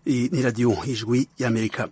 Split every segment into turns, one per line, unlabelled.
Iyi ni radiyo ijwi y'amerika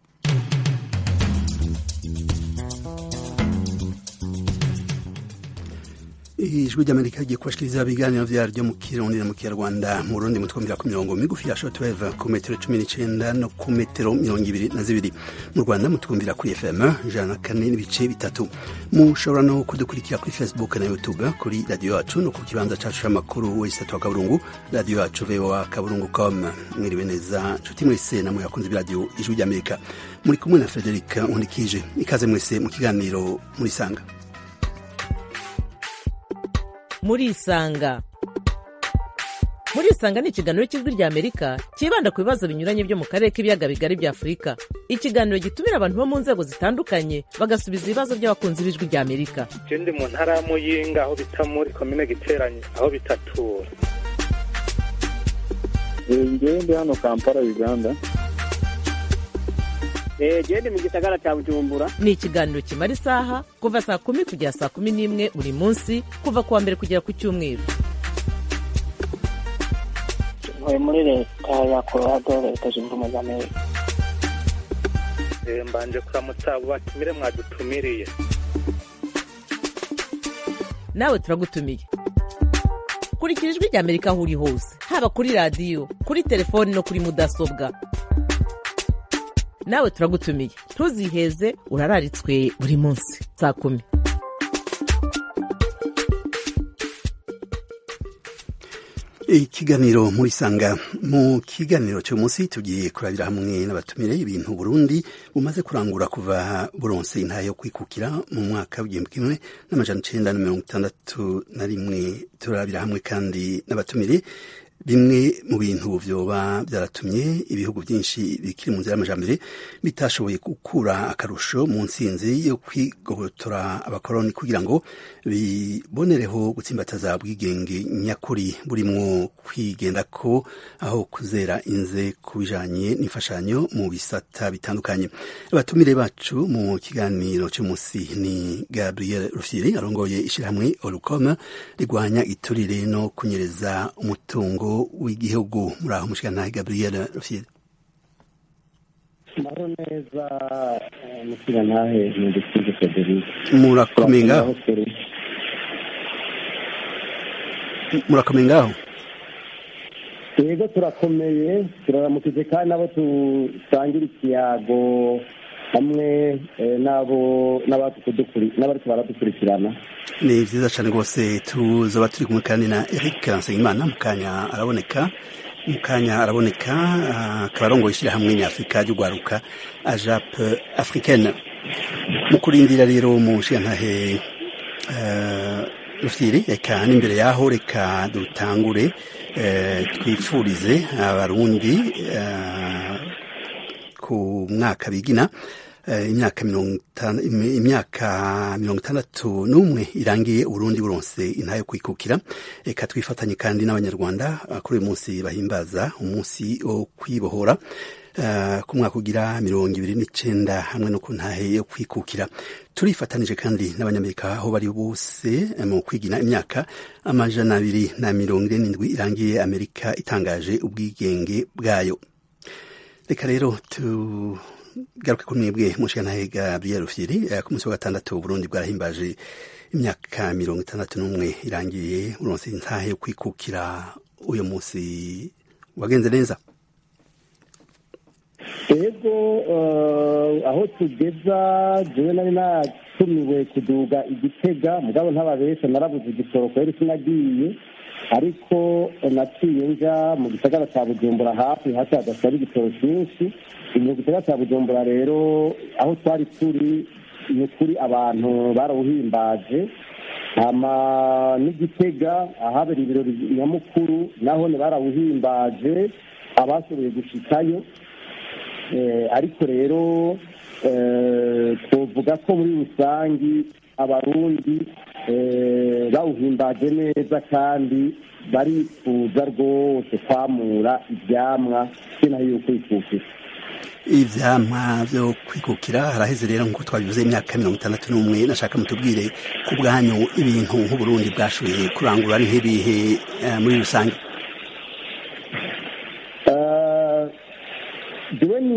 ijwi ry'amerika rigiye kubashikiriza ibiganiro vyaryo mu kirundi na mu kinyarwanda mu burundi mutwumvira ku mirongo migufi ya shortwave ku metero cumi n'icenda no ku metero mirongo ibiri na zibiri mu rwanda mutwumvira kuri fm ijana na kane n'ibice bitatu mushobora no kudukurikira kuri facebook na youtube kuri radiyo yacu no ku kibanza cacu c'amakuru wesitatu wa kaburungu radiyo yacu voa kaburungu com mwiriwe neza nshuti mwese namwe yakunze b'iradiyo ijwi ry'amerika muri kumwe na frederic nkundikije ikaze mwese mu kiganiro murisanga
murisanga murisanga ni ikiganiro cy'ijwi rya amerika cyibanda ku bibazo binyuranye byo mu karere k'ibiyaga bigari bya afurika ikiganiro gitumira abantu bo mu nzego zitandukanye bagasubiza ibibazo by'abakunzi b'ijwi rya amerika
je ndi mu ntara ya muyinga aho bita muri komine giteranye aho bitatura
ngewe ndi hano kampala uganda
gende mu gisagara cya bujumbura
ni ikiganiro kimara isaha kuva saa kumi kugera saa kumi n'imwe buri munsi kuva ku wa mbere kugera ku cyumweru
ntuye muri leta ya colorado leta zunze ubumwe za amerika
Eh, mbanje kuramutsa abo batumire mwadutumiriye
nawe turagutumiye kurikira ijwi rya amerika aho uri hose haba kuri radiyo kuri telefoni no kuri mudasobwa nawe turagutumiye ntuziheze urararitswe buri munsi saa kumi
ikiganiro muri sanga mu kiganiro cyo munsi tugiye kurabira hamwe n'abatumire ibintu Burundi bumaze kurangura kuva buronse intayo yo kwikukira mu mwaka w'igihumbi kimwe n'amajana icenda na mirongo itandatu na rimwe turabira hamwe kandi n'abatumire bimwe mu bintu vyoba byaratumye ibihugu byinshi bikiri mu nzira y'amajambere bitashoboye gukura akarusho mu ntsinzi yo kwigobotora abakoroni kugira ngo bibonereho gutsimbataza bwigenge nyakuri burimwo kwigenda ko aho kuzera inze ku bijanye n'imfashanyo mu bisata bitandukanye abatumire bacu mu kiganiro cy'umunsi ni gabriel rufyiri arongoye ishirahamwe olukoma rigwanya iturire no kunyereza umutungo w'igihugu muri aho mushikana gabriel rufyiri
maro neza mukira ntahe ntidusize frederic
murakomeye ngaho murakomeye ngaho
yego turakomeye turaramukije kandi nabo dusangira ikiyago hamwe eh, n'abo n'abadukudukuri- n'abariko baradukurikirana
ni vyiza cane rwose tuzoba turi kumwe kandi na eric nsengimana mu kanya araboneka mu kanya araboneka ah, akaba arongoye ishirahamwe nyafurika ry'urwaruka ajap africaine mu kurindira rero mu nshigantahe eh, rufyiri reka n'imbere yaho reka dutangure eh, twifurize abarundi eh, ku mwaka bigina eh, imyaka mirongo itanu- im- imyaka mirongo itandatu n'umwe irangiye uburundi buronse intayo kwikukira reka twifatanye kandi n'abanyarwanda ah, kuri uyu munsi bahimbaza umunsi wo kwibohora eh, ku mwaka ugira mirongo ibiri n'icenda hamwe no ku ntahe yo kwikukira turifatanije kandi n'abanyamerika aho bari bose eh, mu kwigina imyaka amajana abiri na mirongo ine n'indwi irangiye amerika itangaje ubwigenge bwayo reka rero tugaruke kuri mwebwe mushikanahe gabriel rufyiri eh, ku munsi wa gatandatu uburundi bwarahimbaje imyaka mirongo itandatu n'umwe irangiye uronse intahe yo kwikukira uyu munsi wagenze neza
yego eh, aho tugeza jewe nari natumiwe kuduga igitega mugabo ntababesha narabuze igitoro kubera sinagiye ariko eh, naciye nja mu gisagara ca bujumbura hafi hafi hadasaba igitoro cyinshi mu gisagara ca bujumbura rero aho twari turi ni ukuri abantu barawuhimbaje hama n'igitega ahabera ibirori nyamukuru naho ni barawuhimbaje abashoboye gushikayo Eh, ariko rero eh, twovuga ko muri rusangi abarundi eh, bawuhimbaje neza kandi barifuza rwose kwamura ivyamwa sinaho yuko ikukira
ivyamwa vyo kwikukira haraheze rero nkuko twabivuze imyaka mirongo itandatu n'umwe nashaka mutubwire ku bwanyu ibintu nk'uburundi bwashoboye kurangura ni nk'ibihe eh, muri rusange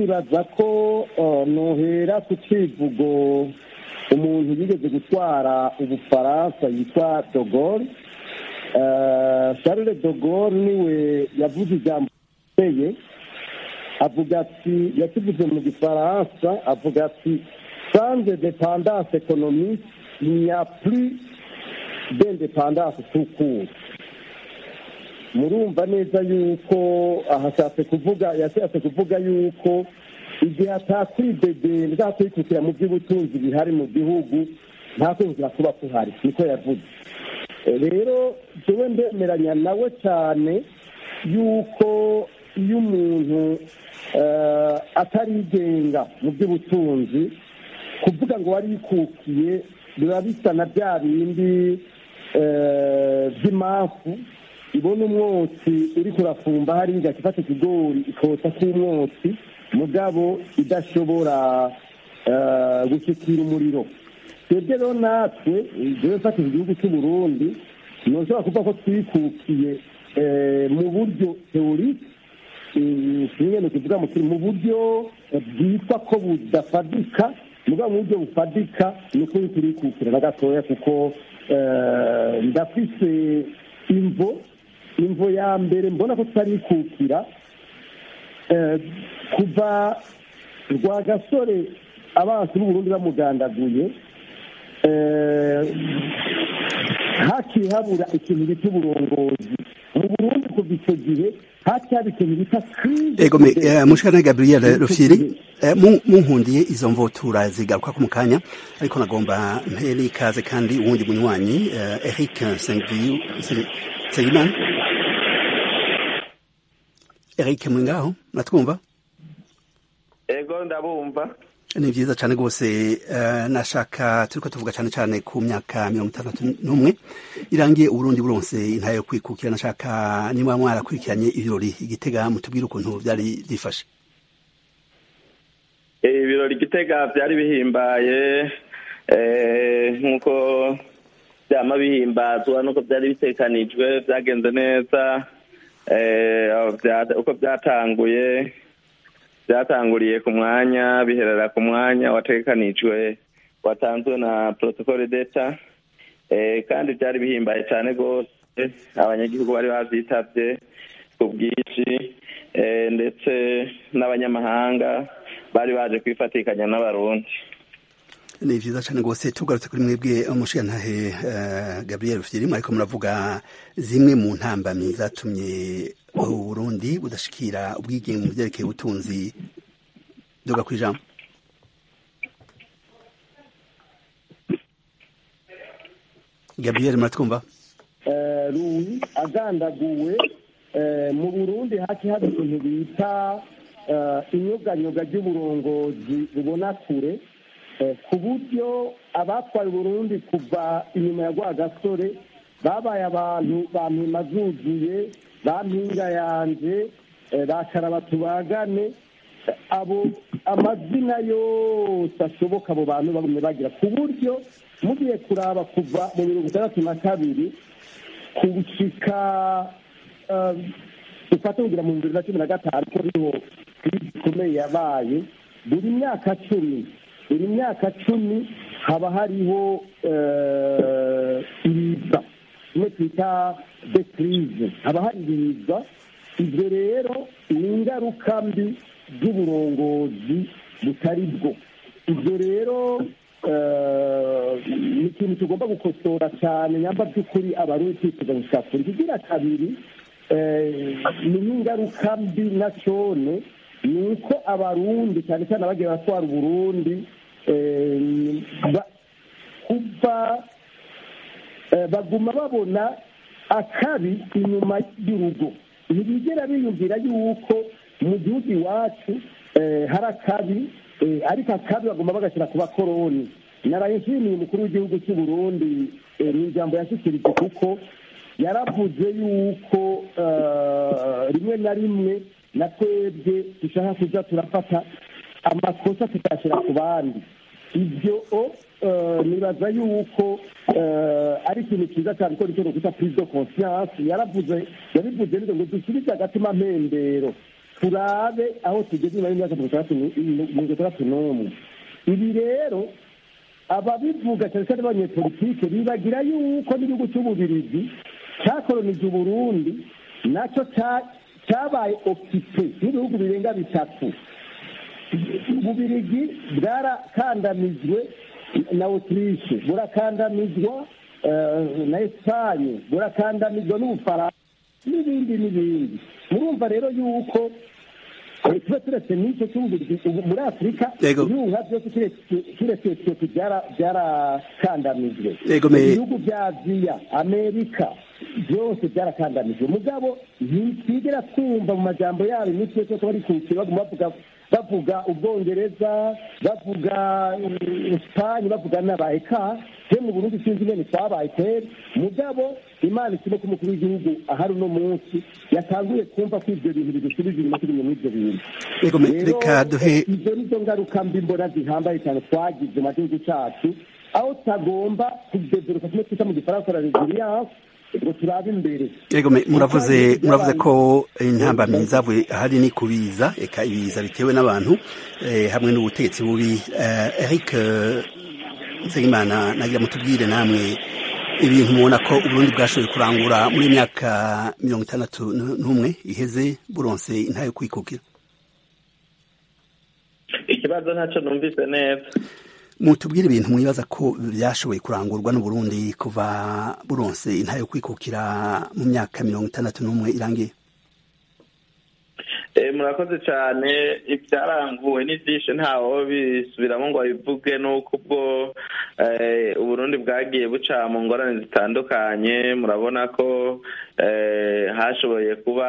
nibaza ko eh, nohera ku civugo umuntu yigeze gutwara ubufaransa yitwa dogore charles de Gaulle niwe yavuze ijambo rikomeye avuga ati yakivuze mu gifaransa avuga ati sans dépendance économique il n'y a plus d'indépendance tout court murumva neza yuko ahashatse kuvuga yashatse kuvuga yuko igihe atakwidegembya nta kwikukira mu by'ubutunzi bihari mu gihugu nta kwinjira kuba kuhari niko yavuze rero jewe ndemeranya nawe cyane yuko iyo umuntu eh, atarigenga mu by'ubutunzi kuvuga ngo wari yikukiye biba bisa na bya bindi eh, by'impamvu ibona umwotsi uri kurafumba hariya igafata ikigori ikotsa k'umwotsi mugabo idashobora eh, gushyikira umuriro twebwe rero natwe jewe mfatira igihugu cy'u Burundi ntushobora kuvuga ko twikukiye eh, mu buryo teorike kimwe ni kuvuga mu kiri mu buryo bwitwa ko budafadika mugabo mu buryo bufadika ni ukuri turikukira na gatoya kuko eh, ndafise imvo imvo ya mbere mbona ko tutarikukira eh, kuva rwa gasore abansi b'uburundi bamugandaguye eh, haciye habura ikintu bita uburongozi mu burundi kuva icyo gihe haciye haba ikintu bita crise
ego me eh, mushikana Gabriel Rufyiri eh, mu- munkundiye izo mvotura zigaruka ku mukanya ariko nagomba mpere ikaze kandi uwundi munywanyi eh, Eric Sengiyu Sengimana Eric Mwingaho natwumva
ego ndabumva
ni vyiza cane rwose eh, nashaka turiko tuvuga cane cane ku myaka mirongo itandatu n'umwe irangiye uburundi buronse intara yo kwikukira nashaka niba mwarakurikiranye ibirori igitega mutubwire ukuntu vyari vyifashe
Eh, ibirori gitega byari bihimbaye eh, nk'uko byama bihimbazwa n'uko byari bitekanijwe byagenze neza eh, aho bya- uko byatanguye byatanguriye ku mwanya biherera ku mwanya wategekanijwe watanzwe na protocole d'etat eh, kandi byari bihimbaye cyane rwose abanyagihugu bari babyitabye ku bwinshi eh, ndetse n'abanyamahanga bari baje kwifatikanya n'abarundi
ni vyiza cane rwose tugarutse kuri mwebwe umushigantahe uh, Gabriel Rufyiri mwariko muravuga zimwe mu ntambamyi zatumye uburundi budashikira ubwigenge mu vyerekeye ubutunzi duga kwijambo Gabriel muratwumva
eh, Louis agandaguwe eh, mu burundi haci haba ikintu bita eh, inyuganyoga ry'uburongozi bubona kure eh, ku buryo abatwaye uburundi kuva inyuma ya rwagasore babaye abantu bampima zuzuye bampinga yanje eh, bakaraba tubagane abo amazina yose ashoboka abo bantu bagumye bagira ku buryo mugiye kuraba kuva mu mirongo itandatu na kabiri gushika eh, dufate kugira mu bibiri na cumi na gatanu ko riho krizi ikomeye yabaye buri myaka cumi buri myaka cumi haba hariho eh, ibiza kimwe twita de crise haba hari ibiza ibyo rero ni ingaruka mbi z'uburongozi butari bwo ibyo rero eh, ni ikintu tugomba gukosora cyane nyamba by'ukuri abarundi twifuza gushaka kuri kigira kabiri eh, ni n'ingaruka mbi na cone ni uko abarundi cyane cyane abagiye batwara uburundi eh, ba- kuva eh, baguma babona akabi inyuma y'urugo ntibigera biyumvira yuko mu gihugu iwacu eh, hari akabi eh, ariko akabi bagomba bagashyira ku bakoroni naraye nshimiye umukuru w'igihugu cy'u Burundi eh, mu ijambo yashyikirije kuko yaravuze yuko eh, rimwe na rimwe na twebwe dushaka kuza turafata amakosa tukayashyira ku bandi ibyo eh, nibaza yuko eh, ari ikintu cyiza cyane ko nicyo twita prise de conscience yaravuze yabivuze neza ngo dusubize agatima mpembero turabe aho tugeze nyuma y'imyaka mirongo itandatu n'umwe ibi rero ababivuga cyane cyane abanyepolitike bibagira yuko n'igihugu cy'ububirigi cyakoronije uburundi nacyo cyabaye okipe n'ibihugu birenga bitatu ububirigi bwarakandamijwe na otirishe burakandamizwa na esipanye burakandamizwa n'ubufaransa n'ibindi n'ibindi murumva rero yuko tuba turetse n'icyo cy'ububirigi muri afurika ibihuha byose kiretse etiyopi byarakandamijwe ibihugu bya aziya amerika byose byarakandamijwe mugabo ntitwigera twumva mu majambo yabo iminsi yose ko bari kuwukira baguma bavuga bavuga ubwongereza bavuga esipanye bavuga n'abayeka je mu burundi sinzi ingene twabaye kweri mugabo imana ikimo ko umukuru w'igihugu ahari uno munsi yatanguye kumva ko ivyo bintu bidusubiza inyuma turi muri ivyo bintu
reka duhe
izo nizo ngaruka mbi mbona zihambaye cyane twagize mu gihugu cacu aho tutagomba kudevelopa kimwe twita mu gifaransa la resilience ngo turabe imbere
yego muravuze muravuze ko intambamyi zavuye ahari ni kubiza eka ibiza bitewe n'abantu hamwe n'ubutegetsi bubi Eric Nsengimana nagira mutubwire namwe ibintu mubona ko uburundi bwashoboye kurangura muri myaka mirongo itandatu n'umwe iheze buronse intayo kwikukira
ikibazo ntacyo numvise neza
mutubwire ibintu mwibaza ko byashoboye kurangurwa n'uburundi kuva buronse intayo kwikukira mu myaka mirongo itandatu n'umwe irangiye
murakoze cyane ibyaranguwe ni byinshi ntawo bisubiramo ngo babivuge nuko ubwo uburundi bwagiye buca mu ngorane zitandukanye murabona ko hashoboye kuba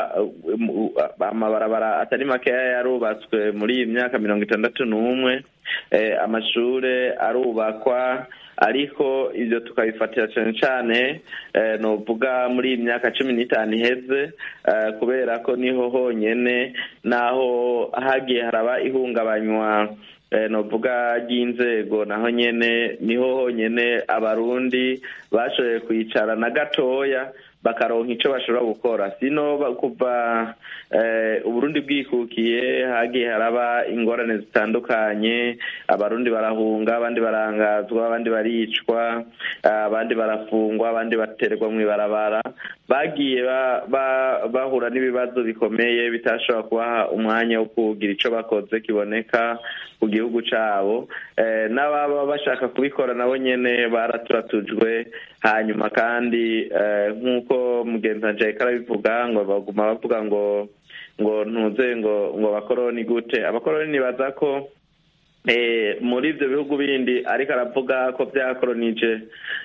amabarabara atari makeya yarubatswe muri iyi myaka mirongo itandatu n'umwe amashuri arubakwa ariko ibyo tukabifatira cyane cyane nuvuga muri iyi myaka cumi n'itanu iheze kubera ko niho honyine naho hagiye haraba ihungabanywa nuvuga ry'inzego naho nyine niho honyine abarundi bashoboye kwicara na gatoya bakaronka icyo bashobora gukora sino kuva uburundi bwikukiye hagiye haraba ingorane zitandukanye abarundi barahunga abandi barangazwa abandi baricwa abandi barafungwa abandi baterwa mu ibarabara bagiye bahura n'ibibazo bikomeye bitashobora kubaha umwanya wo kugira icyo bakoze kiboneka ku gihugu cyabo n'ababa bashaka kubikora nabo nyine baraturatujwe hanyuma kandi nk'uko mugenzi wanjye ariko arabivuga ngo baguma bavuga ngo ngo ntuze ngo ngo abakoroni gute abakoroni nibaza ko muri ibyo bihugu bindi ariko aravuga ko byakoronije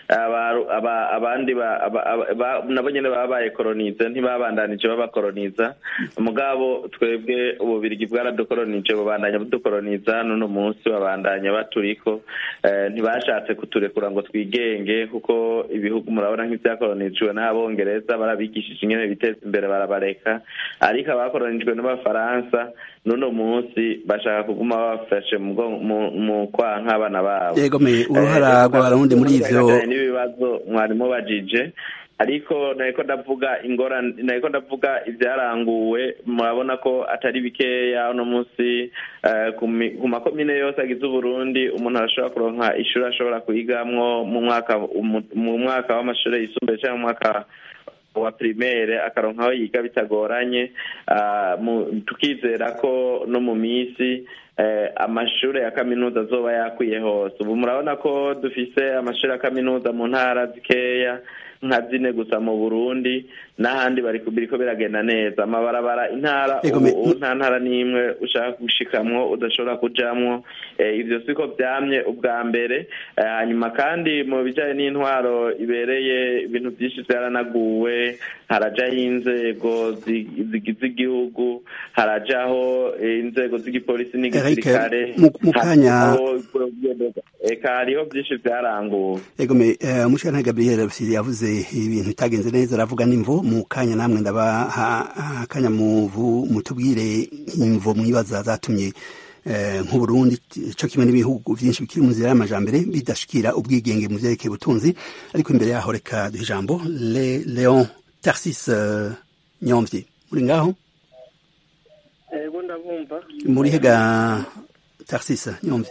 abandi nabo nyine babaye koronize ntibabandanije babakoroniza mugabo twebwe ububirigi bwaradukoronije bubandanya budukoroniza n'uno munsi babandanya baturiko ntibashatse kuturekura ngo twigenge kuko ibihugu murabona nk'ibyakoronijwe n'abongereza barabigishije ingene biteza imbere barabareka ariko abakoronijwe n'abafaransa n'uno munsi bashaka kuguma babafashe mu kwa nk'abana babo
yego me uruhara rw'abarundi muri ivyo
n'ibibazo mwarimu bajije ariko nariko ndavuga ingorane nariko ndavuga ibyaranguwe murabona ko atari bikeya uno munsi ku makomine yose agize uburundi umuntu arashobora kuronka ishuri ashobora kuyigamwo mu mwaka mu mwaka w'amashuri yisumbuye cyangwa mu mwaka wa primaire akaronka aho yiga bitagoranye tukizera ko no mu minsi amashuri ya kaminuza azoba yakwiye hose ubu murabona ko dufise amashuri ya kaminuza mu ntara zikeya nka zine gusa mu burundi n'ahandi biriko biragenda neza amabarabara intara ubu nta ntara n'imwe ushaka gushikamwo udashobora kujamwo ivyo siko vyamye ubwa mbere hanyuma kandi mu bijanye n'intwaro ibereye ibintu vyinshi vyaranaguwe harajaho inzego zigize igihugu harajaho inzego z'igipolisi n'igisirikare eka hariho vyinshi vyaranguwe
egome umushana gabriel rusiri yavuze ibintu bitagenze neza aravuga n'imvo mu kanya namwe ndabaha akanya muvu mutubwire imvo mwibaza zatumye nk'uburundi co kimwe n'ibihugu vyinshi bikiri mu nzira y'amajambere bidashikira ubwigenge mu vyerekeye ubutunzi ariko imbere yaho reka duhe ijambo leon tarsis nyomvye muri ngaho
ndabumva
muri hega taxisa nyumve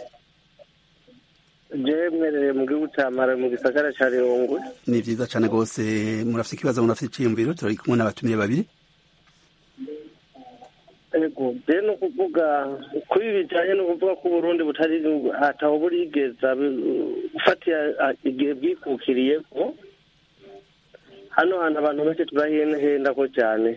jewe mwereye mu gihugu ca mara mu gisagara ca rirongwe
ni vyiza cane gose murafite ikibazo murafite iciyumviro turi kumwe n'abatumiye babiri
ego je ni ukuvuga kuri ibi bijanye no kuvuga ko uburundi butari ataho burigeza gufatiye igihe bwikukiriyeko hano hantu abantu benshi turahendahenda ko cyane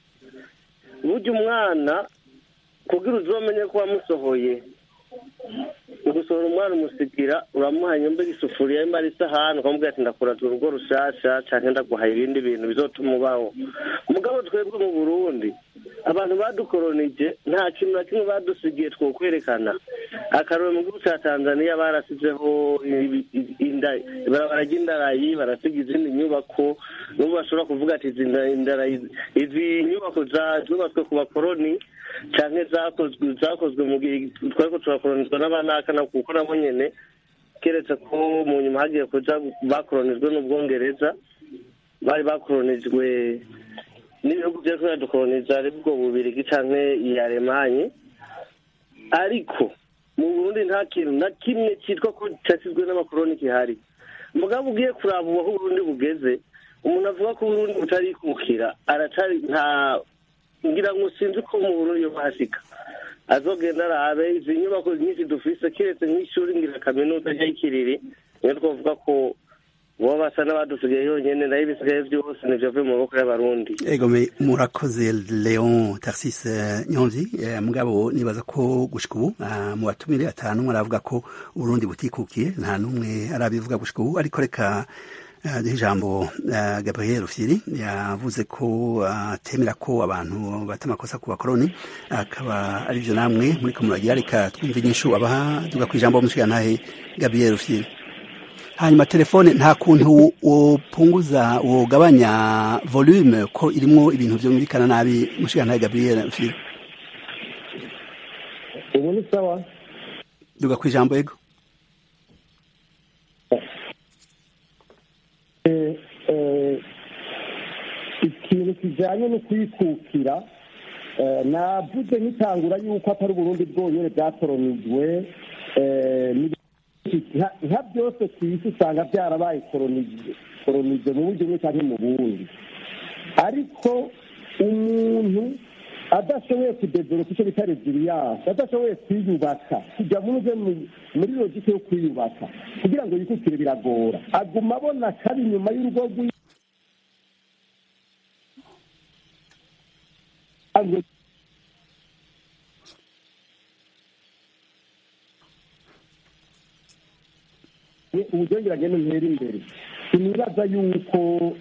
burya umwana kugira uzomenye ko wamusohoye ugusohora umwana umusigira uramuha nyumba isufuriya imara isahani ukamubwira ati ndakuraza urugo rushasha canke ndaguha ibindi bintu bizotuma ubaho mugabo twebwe mu burundi abantu badukoronije nta kintu na kimwe badusigiye twokwerekana akarore mu gihugu ca tanzaniya barasizeho ibarabara ry'indarayi barasiga izindi nyubako n'ubu bashobora kuvuga ati izi nyubako zubatswe ku bakoroni canke zakozwe zakozwe mu gihe twariko turakoronizwa n'abanakana kuko nabo nyene keretse ko mu nyuma hagiye kuja bakoronijwe n'ubwongereza bari bakoronijwe n'ibihugu vyariko biradukoroniza ari bwo bubirigi canke iya alemanye ariko mu burundi nta kintu na kimwe citwa ko casizwe n'amakoroni kihari mugabo ugiye kuraba ubu aho uburundi bugeze umuntu avuga ko uburundi butarikukira aracari nta ngira ngo sinzi ko mu burundi yo bahashika azogenda arabe izi nyubako nyinshi dufise kiretse nk'ishuri ngira kaminuza ry'ikiriri niyo twavuga ko bo basa n'abadusigaye yonyene nayo ibisigaye vyose nivyo vuye mu maboko y'abarundi
ego murakoze leon tarsis nyonzi mugabo nibaza ko gushika ubu mu batumire atanu aravuga ko uburundi butikukiye nta n'umwe arabivuga gushika ubu ariko reka duhe ijambo gabriel rufyiri yavuze ko atemera ko abantu bata amakosa ku bakoroni akaba ari byo namwe muri ko muragira reka twumve inyishu abaha tuga ku ijambo mushikanahe gabriel rufyiri hanyuma telefone nta kuntu wopunguza wogabanya volume ko irimwo ibintu vyumvikana nabi mushikanahe gabriel rufyiri
ubu ni sawa
duga ku ijambo ego
ikintu kijanye no kwikukira navuze nkitangura yuko atari uburundi bwonyene bwakoronijwe nka byose ku isi usanga byarabaye koronije mu buryo bumwe cyangwa mu bundi ariko umuntu adashoboye kudevelopa icyo bita resiliyanse adashoboye kwiyubaka kujya muze muri logike yo kwiyubaka kugira ngo yikukire biragora aguma abona kari inyuma y'urugo rwiwe uburyo agenda ntera imbere sinibaza yuko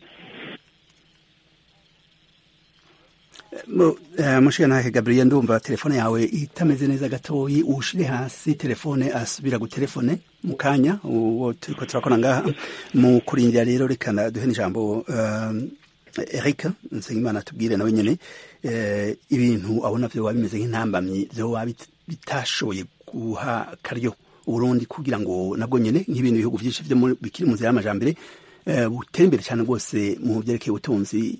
mushikanahe gabriel ndumva telefone yawe itameze neza gatoyi ushire hasi telefone asubira gutelefone mu kanya uwo turiko turakora ngaha mu kurindira rero reka duhe n'ijambo eric nsengimana tubwire nawe nyene ibintu abona vyoba bimeze nk'intambamyi vyoba bitashoboye guha karyo uburundi kugira ngo nabwo nyene nk'ibintu bihugu vyinshi vyo bikiri mu nzira y'amajambere butere imbere cyane rwose mu vyerekeye ubutunzi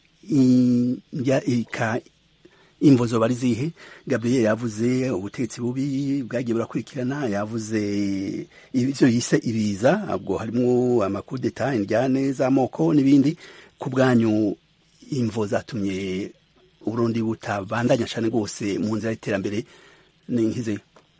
imvo zoba ari zihe gabriel yavuze ubutegetsi bubi bwagiye burakurikirana yavuze ivyo yise ibiza ubwo harimwo amakudeta indyane z'amoko n'ibindi ku bwanyu imvo zatumye uburundi butabandanya cane rwose mu nzira y'iterambere ni nkize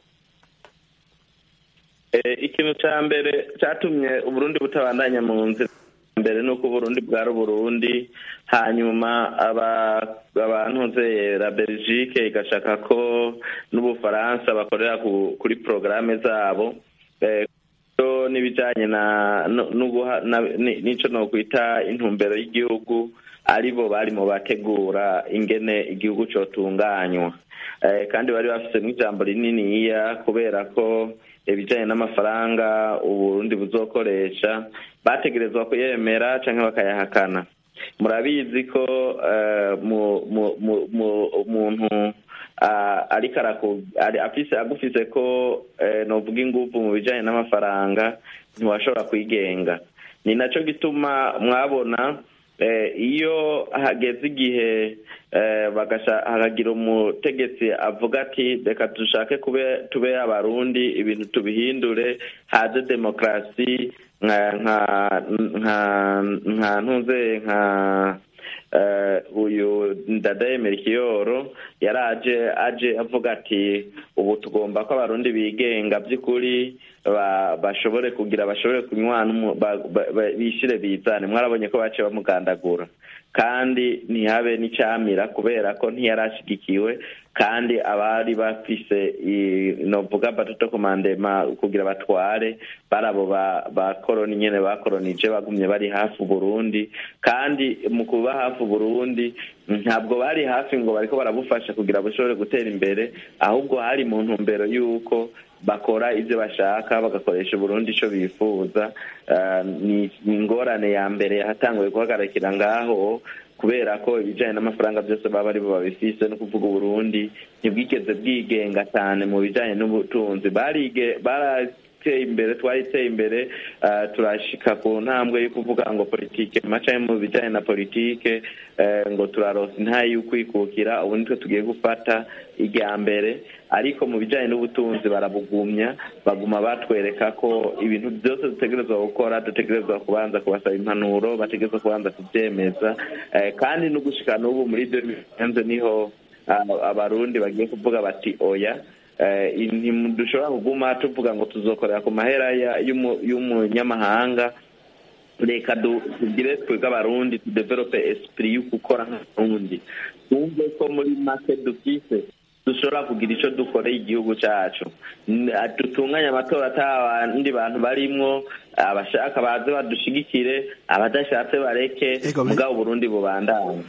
ikintu ca mbere catumye uburundi butabandanya mu nzira mbere nuko uburundi bwari uburundi hanyuma abantuze la belgique igashaka ko n'ubufaransa bakorera kuri porogaramu zabo n'ibijanye n'ico nokwita intumbero y'igihugu aribo bari mu bategura ingene igihugu cotunganywa kandi bari bafisemo ijambo rininiya kubera ko ibijanye n'amafaranga uburundi buzokoresha bategerezwa kuyemera canke bakayahakana murabizi ko umuntu ariko afise agufise ko novuga inguvu mu bijanye n'amafaranga ntiwashobora kwigenga ni naco gituma mwabona iyo hageze igihe hakagira umutegetsi avuga ati reka dushake tube abarundi ibintu tubihindure haze demokarasi nka ntuze nka uyu ndadaye merikiyoro yari aje aje avuga ati ubu tugomba ko abarundi bigenga by'ukuri bashobore kugira bashobore kunywana bishyire bizane mwarabonye ko baciye bamugandagura kandi ntihabe n'icyamira kubera ko ntiyarashyigikiwe kandi abari bafise novuga batoto komandema kugira batware bari abo bakoroni nyine bakoronije bagumye bari hafi Burundi kandi mu kuba hafi Burundi ntabwo bari hafi ngo bariko barabufasha kugira bushobore gutera imbere ahubwo hari mu ntumbero y'uko bakora ibyo bashaka bagakoresha Burundi icyo bifuza ni ingorane ya mbere yahatanguye guhagarikira ngaho kubera ko ibijyanye n'amafaranga byose baba ari bo babifise no kuvuga uburundi ntibwigeze bwigenga cyane mu bijyanye n'ubutunzi barateye imbere twariteye imbere turashika ku ntambwe yo kuvuga ngo politike maca mu bijyanye na politike ngo turarosa intaye y'ukwikukira ubu nitwe tugiye gufata irya mbere ariko mu bijyanye n'ubutunzi barabugumya baguma batwereka ko ibintu byose dutegerezwa gukora dutegerezwa kubanza kubasaba impanuro bategerezwa kubanza kubyemeza kandi no gushika n'ubu muri demienze niho abarundi bagiye kuvuga bati oya ntidushobora kuguma tuvuga ngo tuzokorera ku mahera y'umunyamahanga reka tugire twebwe abarundi tudevelope esprit yo gukora nk'abarundi twumve ko muri make dufise dushobora kugira icyo dukoreye igihugu cyacu dutunganye amatora atabandi bantu barimwo abashaka baze badushigikire abadashatse bareke mugabo Burundi bubandanye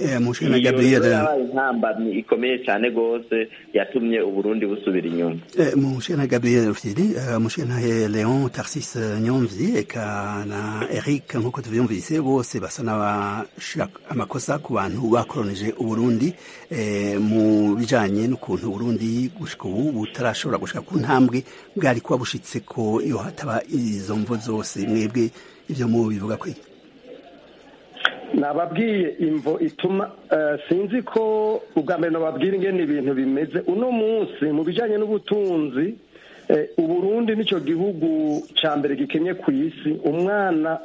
iyo yabaye intambamyi ikomeye cyane rwose yatumye uburundi busubira inyuma
mushena gabriel rufyiri mushena leon tarsis nyomvyi eka na eric nk'uko tuvyumvise bose basa n'abashira amakosa ku bantu bakoronije uburundi mu bijanye n'ukuntu uburundi gushika ubu butarashobora gushika ku ntambwe bwari kuba bushitse ko iyo hataba izo mvo zose mwebwe ivyo mu bivuga kwi
nababwiye imvo ituma sinzi ko ubwa mbere nababwira ingene ibintu bimeze uno munsi mu bijanye n'ubutunzi uburundi nicyo gihugu ca mbere gikenye ku isi umwana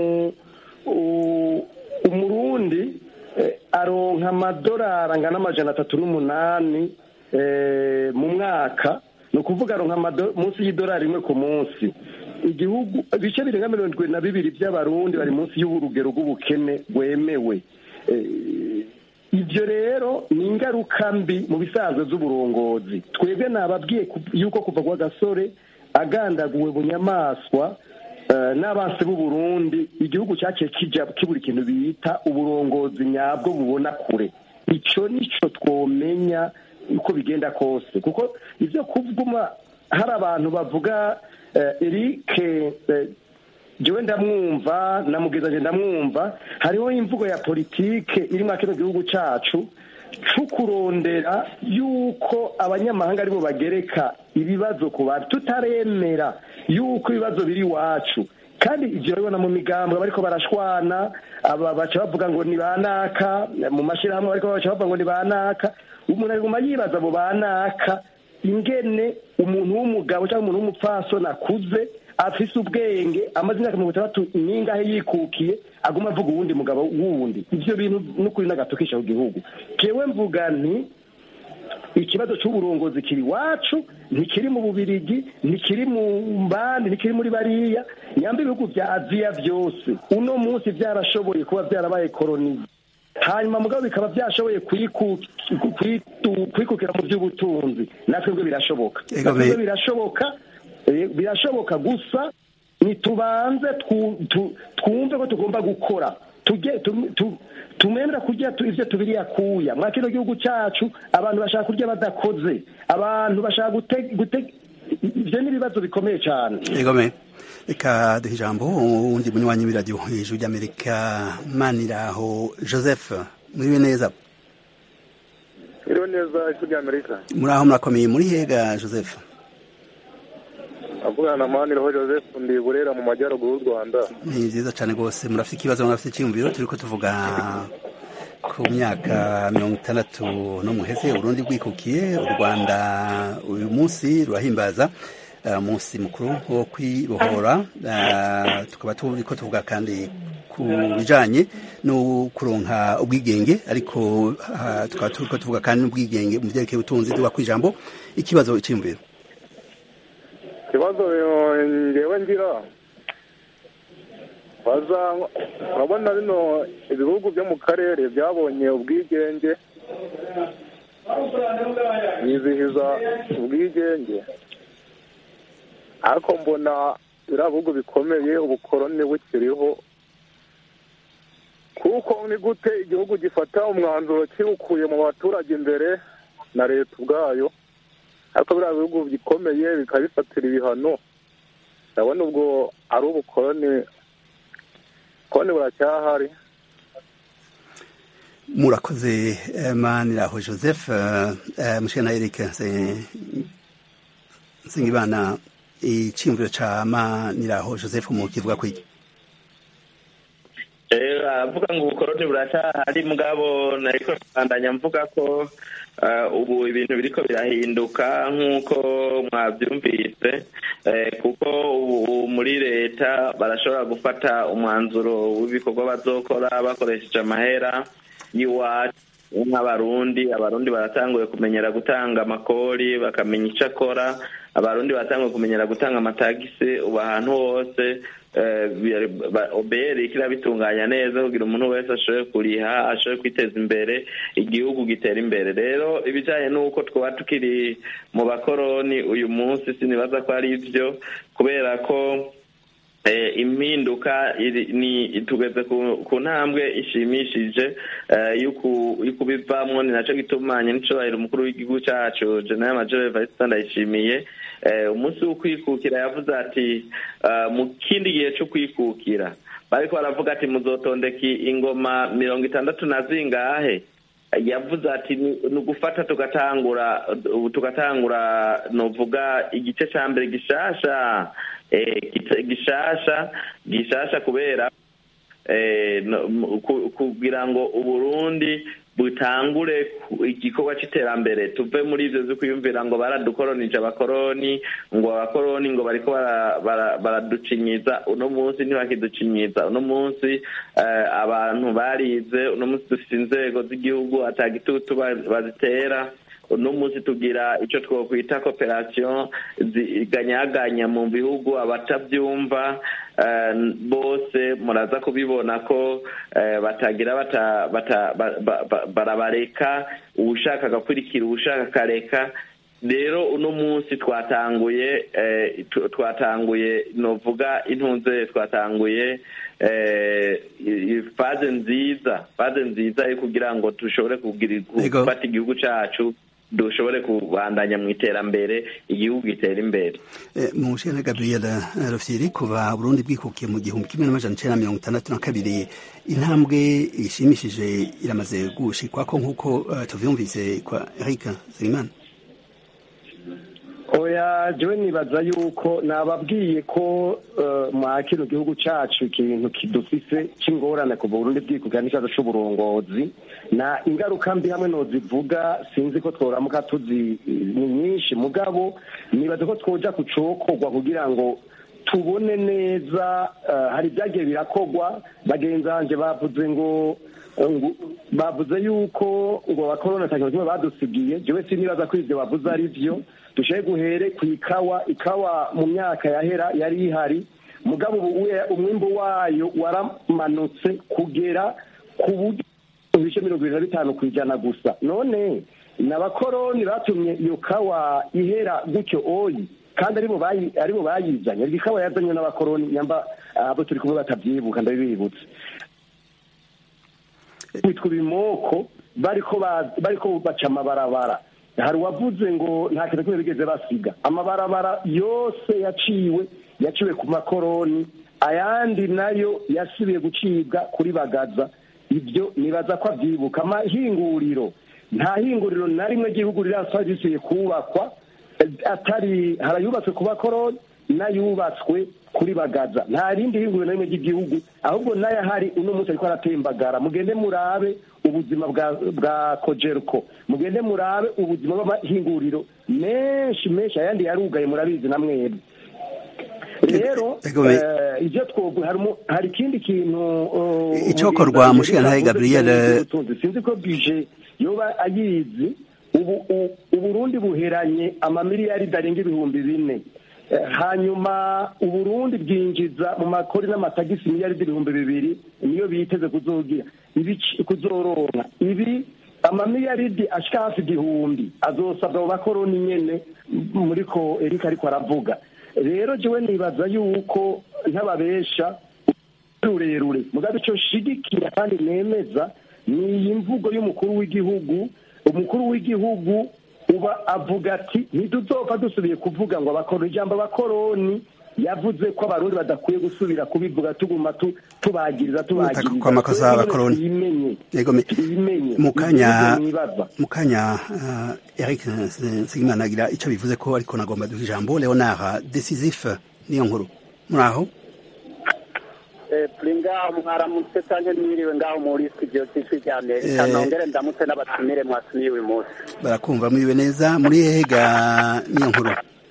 umurundi aronka amadorari angana amajana atatu n'umunani mu mwaka ni ukuvuga aronka munsi y'idorari rimwe ku munsi igihugu ibice birenga mirongo irindwi na bibiri by'abarundi bari munsi y'urugero rw'ubukene rwemewe ibyo rero ni ingaruka mbi mu bisanzwe z'uburongozi twebwe nababwiye yuko kuva kwa gasore agandaguwe bunyamaswa n'abansi b'u Burundi igihugu cyaciye kijya kibura ikintu bita uburongozi nyabwo bubona kure icyo nicyo twomenya uko bigenda kose kuko ibyo kuvuma hari abantu bavuga erike jewe ndamwumva na mugezaje ndamwumva hariho imvugo ya politike iri muri kino gihugu cyacu cyo kurondera yuko abanyamahanga aribo bagereka ibibazo ku bantu tutaremera yuko ibibazo biri iwacu kandi ibyo urabibona mu migambwe bariko barashwana aba baca bavuga ngo ni banaka mu mashyirahamwe bariko baca bavuga ngo ni banaka umuntu aguma yibaza abo banaka ingene umuntu w'umugabo cyangwa umuntu w'umupfasoni akuze afise ubwenge amaze imyaka mirongo itandatu n'ingahe yikukiye aguma avuga uwundi mugabo wundi ivyo bintu n'ukuri n'agatukisha ku gihugu kewe mvuga nti ikibazo cy'uburongozi kiri iwacu ntikiri mu bubirigi ntikiri mu mbandi ntikiri muri bariya nyamba ibihugu bya aziya byose uno munsi byarashoboye kuba byarabaye koronize hanyuma mugabo bikaba byashoboye kwikukira mu by'ubutunzi natwebwe birashoboka natwebwe birashoboka birashoboka gusa ntitubanze twumve ko tugomba gukora tumemera kurya ibyo tubiri yakuya mwa kino gihugu cyacu abantu bashaka kurya badakoze abantu bashaka gutega ibyo ni ibibazo bikomeye cyane
reka duha ijambo uwundi munywanyi w'iradiyo hejuru ry'amerika maniraho joseph muriwe neza
muriwe neza ijwi ry'amerika
muri aho murakomeye muri hega joseph
avugana na maniraho joseph ndi burera mu majyaruguru y'u rwanda
ni nziza cyane rwose murafite ikibazo murafite icyiyumviro turi ko tuvuga ku myaka mirongo itandatu no muheze urundi rwikukiye u rwanda uyu munsi rurahimbaza uh, umunsi mukuru wo kwibohora uh, tukaba turi ko tuvuga kandi ku bijanye no kuronka ubwigenge ariko uh, tukaba turi ko tuvuga kandi n'ubwigenge mu byerekeye ubutunzi duha ku ijambo ikibazo icyiyumviro
ikibazo ngewe ngira baza urabona bino ibihugu byo mu karere byabonye ubwigenge bizihiza ubwigenge ariko mbona biriya bihugu bikomeye ubukoroni bukiriho kuko ni gute igihugu gifata umwanzuro kiwukuye mu baturage imbere na leta ubwayo ariko biriya bihugu bikomeye bikabifatira ibihano ndabona ubwo ari ubukoroni ubukoroni buracyahari
murakoze maniraho joseph mushana eric nsengimana icyiyumviro cya maniraho joseph mu kivuga kwiki
aravuga ngo ubukoroni buracyahari mugabo nariko mbandanya mvuga ko ubu ibintu biriko birahinduka nk'uko mwabyumvise kuko ubu muri leta barashobora gufata umwanzuro w'ibikorwa bazokora bakoresheje amahera y'iwacu nk'abarundi abarundi baratanguye kumenyera gutanga amakori bakamenya icyo akora abarundi baratanguye kumenyera gutanga amatagisi ubu ahantu hose oberi kirabitunganya neza kugira umuntu wese ashoboye kuriha ashoboye kwiteza imbere igihugu gitera imbere rero ibijyanye n'uko twaba tukiri mu bakoroni uyu munsi sinibaza ko ari byo kubera ko impinduka tugeze ku ntambwe ishimishije yo kubivamo ni nacyo gitumanye n'icyubahiro umukuru w'igihugu cyacu jenera majore vaisita ndayishimiye umunsi wo kwikukira yavuze ati mu kindi gihe cyo kwikukira bariko baravuga ati muzotondeka ingoma mirongo itandatu na zingahe yavuze ati ni ugufata tugatangura tugatangura novuga igice cya mbere gishasha gishasha gishasha kubera kugira ngo uburundi butangure igikorwa cy'iterambere tuve muri ibyo byo kwiyumvira ngo baradukoronije abakoroni ngo abakoroni ngo bariko baraducinyiza uno munsi ntibakiducinyiza uno munsi abantu barize uno munsi dufite inzego z'igihugu atagitutu bazitera uno munsi tugira icyo twakwita koperasiyo ziganyaganya mu bihugu abatabyumva bose muraza kubibona ko batagira barabareka uwushaka agakurikira uwushaka akareka rero uno munsi twatanguye twatanguye novuga intunze twatanguye faze nziza faze nziza yo kugira ngo dushobore gufata igihugu cyacu dushobore kubandanya mu iterambere igihugu gitera imbere
mu nshinga gabriela rufyiri kuva burundi bwikukiye mu gihumbi kimwe n'amajana icenda mirongo itandatu na kabiri intambwe ishimishije iramaze gushikwa ko nk'uko tuvyumvise kwa eric zerimana
oya jewe nibaza yuko nababwiye ko mwa kino gihugu cacu ikintu kidufise c'ingorane kuva burundi bwikukira n'ikibazo c'uburongozi na ingaruka mbi hamwe nozivuga sinzi ko tworamuka tuzi ni nyinshi mugabo nibaza ko twoja ku cokorwa kugira ngo tubone neza hari ibyagiye birakogwa bagenzi banje bavuze ngo bavuze yuko ngo abakorona nta kintu kimwe badusigiye jewe sinibaza ko ivyo bavuze ari vyo dushaye guhere ku ikawa ikawa mu myaka yahera yari ihari mugabo umwimbo wayo waramanutse kugera ku buryo ibice mirongo irindwi na bitanu ku ijana gusa none ni abakoroni batumye iyo kawa ihera gutyo oyi kandi aribo bayizanye iryo kawa yazanywe n'abakoroni nyamba abo turi kumwe batabyibuka ndabibibutse bitwa ibimoko bariko baca amabarabara hari uwavuze ngo nta kintu kimwe bigeze basiga amabarabara yose yaciwe yaciwe ku makoroni ayandi nayo yasubiye gucibwa kuri bagaza ibyo nibaza ko abyibuka amahinguriro nta hinguriro na rimwe ry'igihugu rirasa risuye kubakwa atari harayubatswe ku bakoroni n'ayubatswe kuri bagaza nta rindi hinguriro na rimwe ry'igihugu ahubwo n'ayahari uno munsi ariko aratembagara mugende murabe ubuzima bwa bwa kojerko mugende murabe ubuzima bw'amahinguriro menshi menshi ayandi yarugaye murabizi na mwebwe rero
Ego, me-
eh, ibyo twovuga harimo- hari ikindi kintu uh,
Icokorwa,
umugenzi
Mushikirantahe
yavuze
Gabriel,
kijyanye n'ubutunzi. sinzi ko bije yoba ayizi ubu u- uburundi buheranye amamiliyaridi arenga ibihumbi bine Eh, hanyuma uburundi bwinjiza mu makori n'amatagisi miliyaridi ibihumbi bibiri niyo biteze kuzogira ibici- kuzoronka ibi amamiliyaridi ashika hafi igihumbi azosabwa mu bakoroni nyene m- muri ko erika ariko aravuga rero jewe nibaza yuko ntababesha rurerure mugabe icyo nshigikira kandi nemeza ni iyi mvugo y'umukuru w'igihugu umukuru w'igihugu uba avuga ati ntituzopfa dusubiye kuvuga ngo abakoroni ijambo abakoroni yavuze ko abarundi badakwiye gusubira kubivuga tuguma tu- tubagiriza tubagiriza
Kwa makosa
Twebwe
y'abakoroni.
tuyimenye
Ego, me-
tuyimenye
mu kanya
Ibyo nibaza.
mu kanya uh, Eric Nsengimana agira icyo bivuze ko ariko nagomba duha ijambo Leonard Decisif niyo nkuru muri aho
turi ngaho mwaramutse cyangwa mwiriwe ngaho muri studio cy'ijwi rya amerika
Eh.
nongere ndamutse n'abatumire mwatumiye uyu munsi
barakumva mwiriwe neza muri hega niyo nkuru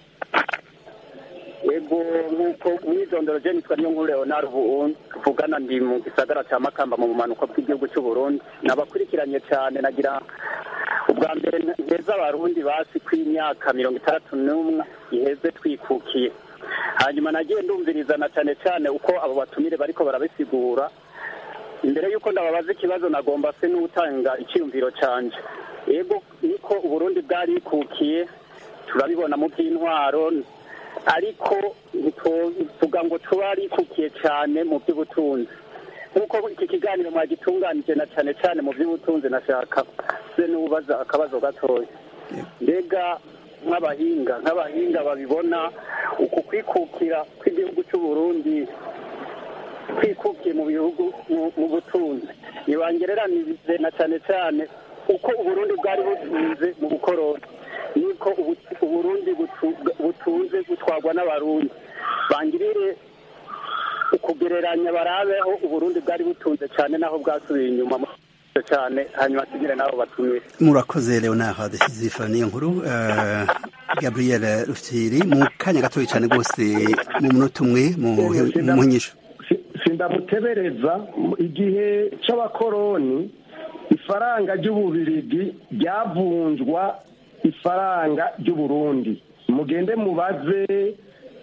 yego nk'uko mwidondoro je nitwa niyo nkuru leonard ubu tuvugana ndi mu gisagara cya makamba mu bumanuko bw'igihugu cy'u burundi nabakurikiranye cyane nagira ubwa mbere nteza abarundi basi ko imyaka mirongo itandatu n'umwe iheze twikukiye hanyuma nagiye ndumvirizana cyane cyane uko abo batumire bariko barabisigura imbere y'uko ndababaza ikibazo nagomba se n'utanga icyiyumviro canje yego niko uburundi bwarikukiye turabibona mu by'intwaro ariko ntituvuga ngo tubarikukiye cyane mu by'ubutunzi nk'uko iki kiganiro mwagitunganije na cyane cyane mu by'ubutunzi nashaka se n'ubaza akabazo gatoya mbega nk'abahinga nk'abahinga babibona uku kwikukira kw'igihugu cy'u Burundi kwikukiye mu bihugu mu- mu butunzi ntibangereranize na cyane cyane uko uburundi bwari butunze mu bukoroni niko ubu- uburundi butu- butunze gutwarwa n'abarundi bangirire ukugereranya barabeho uburundi bwari butunze cyane naho bwasubiye inyuma mu- cyane hanyuma tugire nabo batumire
murakoze Leonard Decisif niyo nkuru uh, Gabriel Rufyiri mu kanya gatoya cyane rwose mu munota umwe mu mu munyisho
sindamutebereza mu- igihe c'abakoroni ifaranga ry'ububirigi ryavunjwa ifaranga ry'uburundi mugende mubaze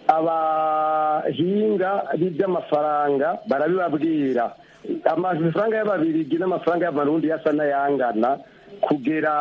abahinga b'iby'amafaranga barabibabwira amafaranga y'ababirigi n'amafaranga y'amarundi yasa n'ayangana kugera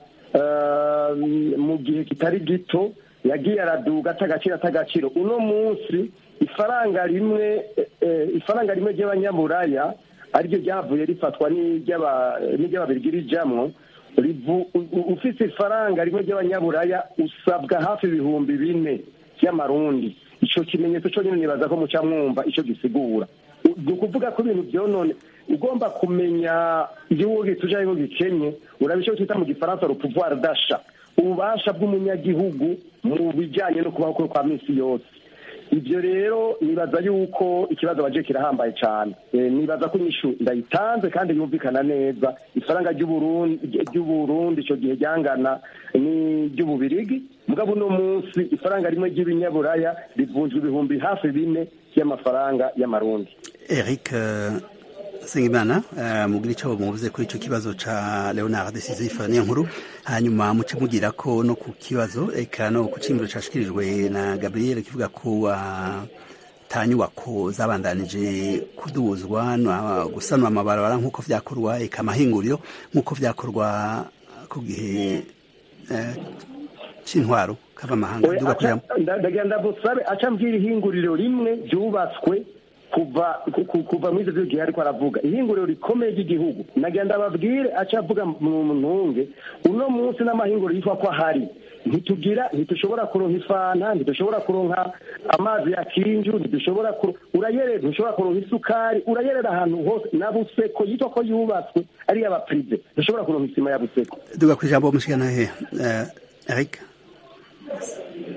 eh, mu gihe kitari gito yagiye araduga atagaciro atagaciro uno munsi ifaranga rimwe eh, ifaranga rimwe ry'abanyaburaya ariryo ryavuye rifatwa n'iry'aba- n'iry'ababirigi rijamwo rivu- u- u- ufise ifaranga rimwe ry'abanyaburaya usabwa hafi ibihumbi bine by'amarundi ico kimenyetso cyo nyine nibaza ko muca mwumva ico gisigura U- ni ukuvuga ko ibintu byonone ugomba kumenya igihugu gituje aho gikenye uraba ico twita mu gifaransa le pouvoir d'achat ububasha bw'umunyagihugu mu bijanye no kubaho kwe kwa misi yose ibyo rero nibaza yuko ikibazo baje kirahambaye cyane Eh, nibaza ko inyishu ndayitanze kandi yumvikana neza ifaranga ry'uburundi ry'uburundi icyo gihe ryangana n'iry'ububirigi mugabo uno munsi ifaranga rimwe ry'ibinyaburaya rivunjwa ibihumbi hafi bine by'amafaranga y'amarundi
Eric uh, Sengimana uh, mugira icyo muvuze kuri icyo kibazo ca Leonard Decisif niyo nkuru hanyuma muce mugira ko no ku kibazo eka no ku cimiro cashikirijwe na Gabriel kivuga ko uh, ta nyubako zabandanije kuduzwa no gusanwa amabarabara nk'uko vyakorwa eka amahinguriro nk'uko vyakorwa ku gihe uh, c'intwaro kava amahanga
Oya,
duga
aca-
kujamwo
nda- ndagenda busabe aca mbwira ihinguriro rimwe ryubatswe kuva ku- ku- kuva muri ivyo gihe ariko aravuga ihinguriro rikomeye ry'igihugu nagenda babwire aca avuga mu ntunge uno munsi n'amahinguriro yitwa ko ahari ntitugira ntitushobora kuronka ifanta ntitushobora kuronka amazi ya kinju ntitushobora kuro- urayerera ntushobora kuronka isukari urayerera ahantu hose na buseko yitwa ko yubatswe ari iy'abaprive ntushobora kuronka isima ya buseko
duga kwijambo mushikana he uh, Eric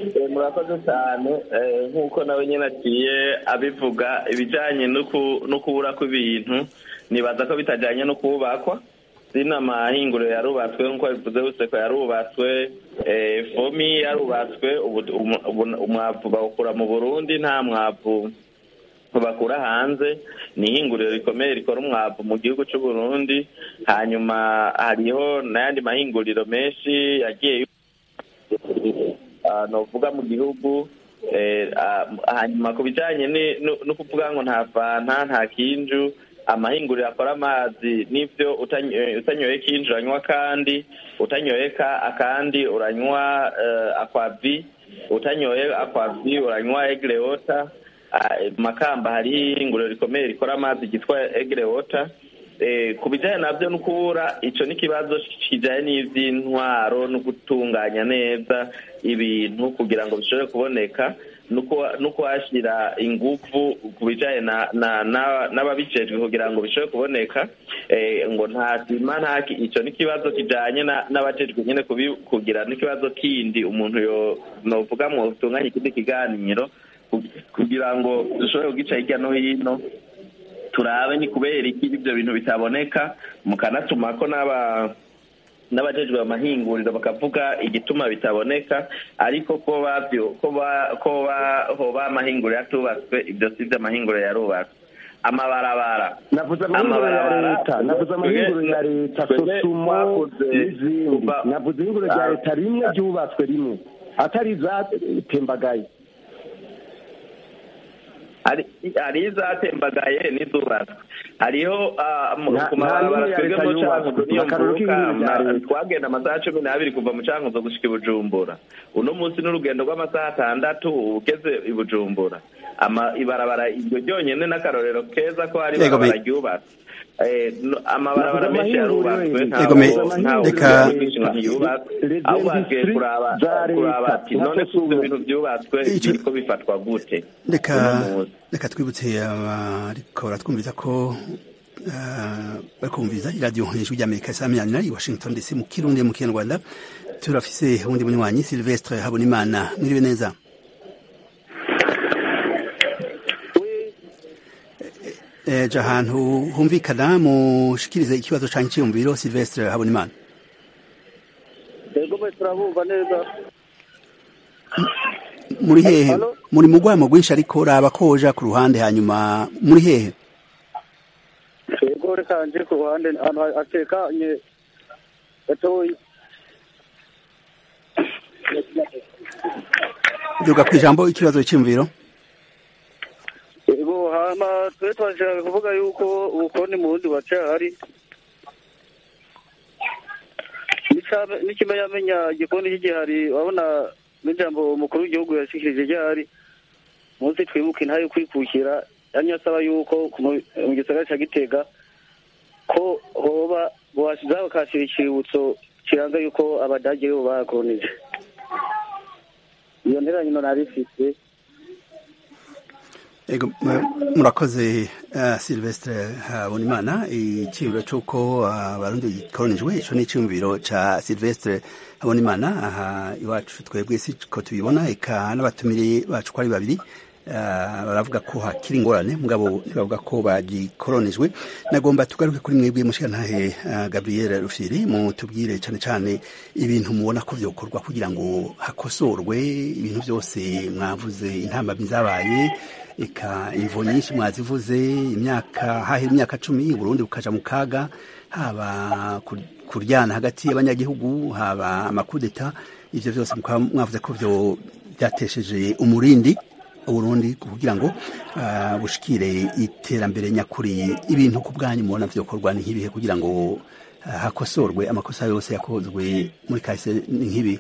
Eh, murakoze cyane Eh, nk'uko nawe nyine agiye abivuga ibijyanye no ku- no kubura kw'ibintu nibaza ko bitajyanye no kubakwa zino amahinguriro yarubatswe nk'uko bivuze bose ko yarubatswe eh, fomi yarubatswe ubu- umu- ubu- umwavu bawukura mu burundi nta mwavu bakura hanze ni ihinguriro rikomeye rikora umwavu mu gihugu cy'u Burundi hanyuma hariho n'ayandi mahinguriro menshi yagiye ah, novuga mu gihugu eh, ah, hanyuma ku bijyanye ni- no no kuvuga ngo nta fanta nta kinju amahinguriro akora amazi n'ibyo utanyoye utanyoye kinju uranywa kandi utanyoye ka akandi uranywa eh, akwavi utanyoye akwavi uranywa egre water Ah, makamba hariho ihinguriro rikomeye rikora amazi ryitwa egre water Eh, ku bijyanye nabyo no kubura icyo ni ikibazo kijyanye n'iby'intwaro no gutunganya neza ibintu kugira ngo bishobore kuboneka no kuha- no kuhashyira ingufu ku bijyanye na- na- na- n'ababijejwe kugira ngo bishobore kuboneka Eh, ngo nta sima nta ki- icyo ni ikibazo kijyanye na- n'abajejwe nyine kubi- kugira n'ikibazo kindi umuntu yo novuga mu tunganye ikindi kiganiro ku- kugira ngo dushobore kugica hirya no hino turabe ni kubera iki ibyo bintu bitaboneka mukanatuma ko n'aba n'abajejwe amahinguriro bakavuga igituma bitaboneka ariko ko babyo ko ba ko ba hoba amahinguriro yatubatswe ibyo si byo amahinguriro yarubatswe amabarabara
navuze amahinguriro ya leta navuze amahinguriro ya leta sosumo n'izindi navuze ihinguriro rya leta rimwe ryubatswe rimwe atari izatembagaye
hari hari izatembagaye n'izubatswe hariho ah, mu-
Nta-
ku
nta
mabarabara
n'imwe ya
twebwe
leta
mu
yubatswe.
cankuzo niyo
Akarorero
mvuka
k'ihinguriro rya
ma-
leta.
twagenda amasaha cumi n'abiri kuva mu cankuzo gushika i bujumbura uno munsi n'urugendo rw'amasaha atandatu ugeze i bujumbura ama ibarabara iryo ryonyene n'akarorero keza ko hari
Yego,
ibarabara
me-
ryubatswe Eh, no- amabarabara
Navuze
menshi yarubatswe
amahinguriro,
Yego, me-
ntawe ntawe
reka-
uri ngo ntiyubatswe
Les
ahubwo hagiye
industries
kuraba
za leta,
kuraba ati none ko ibyo
nka
bintu byubatswe
Icyo-
biriko bifatwa gute
reka
uno munsi
reka twibutse abariko baratwumviza ko ah, bariko bumviriza iradiyo ijwi ry'amerika saa mirongo inani i washington dc mu kirundi mu kinyarwanda turafise uwundi munywanyi silvestre habonimana mwiriwe neza ejo ahantu humvikana mushikirize ikibazo canke iciyumviro silvestre habonimana
yego mwe turabumva neza
muri hehe
Halo?
muri mu rwamo rwinshi ariko raba ko woja ku ruhande hanyuma muri hehe
yego reka nje ku ruhande ahantu hatekanye gatoyi
duga ku ijambo ikibazo c'iyumviro
yego hama twe twashaka kuvuga yuko ubukoroni mu bundi buracahari N'icame- n'ikimenyamenya igikoni cy'igihari urabona n'ijambo umukuru w'igihugu yashikirije ryari munsi twibuka intahe yo kwikukira yamye asaba yuko ku mu- mu gisagara ca gitega ko hoba bwashizaho bakashira icibutso kiranga yuko abadage bo bakolonije iyo nteranyino nari ifise
Ego, mu- murakoze uh, Silvestre Habonimana iciyumviro c'uko abarundi uh, gikoronijwe ico ni iciyumviro ca Silvestre Habonimana aha iwacu twebwe siko tubibona eka n'abatumire bacu ko ari babiri uh, baravuga ko hakiri ingorane mugabo ntibavuga ko bagikoronijwe nagomba tugaruke kuri mwebwe mushikantahe uh, Gabriel Rufiri mutubwire cane cane ibintu mubona ko vyokorwa kugira ngo hakosorwe ibintu vyose mwavuze intambamyi zabaye eka imvo nyinshi mwazivuze imyaka hahera imyaka cumi Burundi bukaja mu kaga haba kur- kuryana hagati y'abanyagihugu haba amakudeta ivyo vyose mukaba mwavuze ko vyo byatesheje umurindi Uburundi kugira ngo uh, bushikire iterambere nyakuri ibintu ku bwanyu mubona vyokorwa ni nk'ibihe kugira ngo uh, hakosorwe amakosa yose yakozwe muri kahise ni nk'ibihe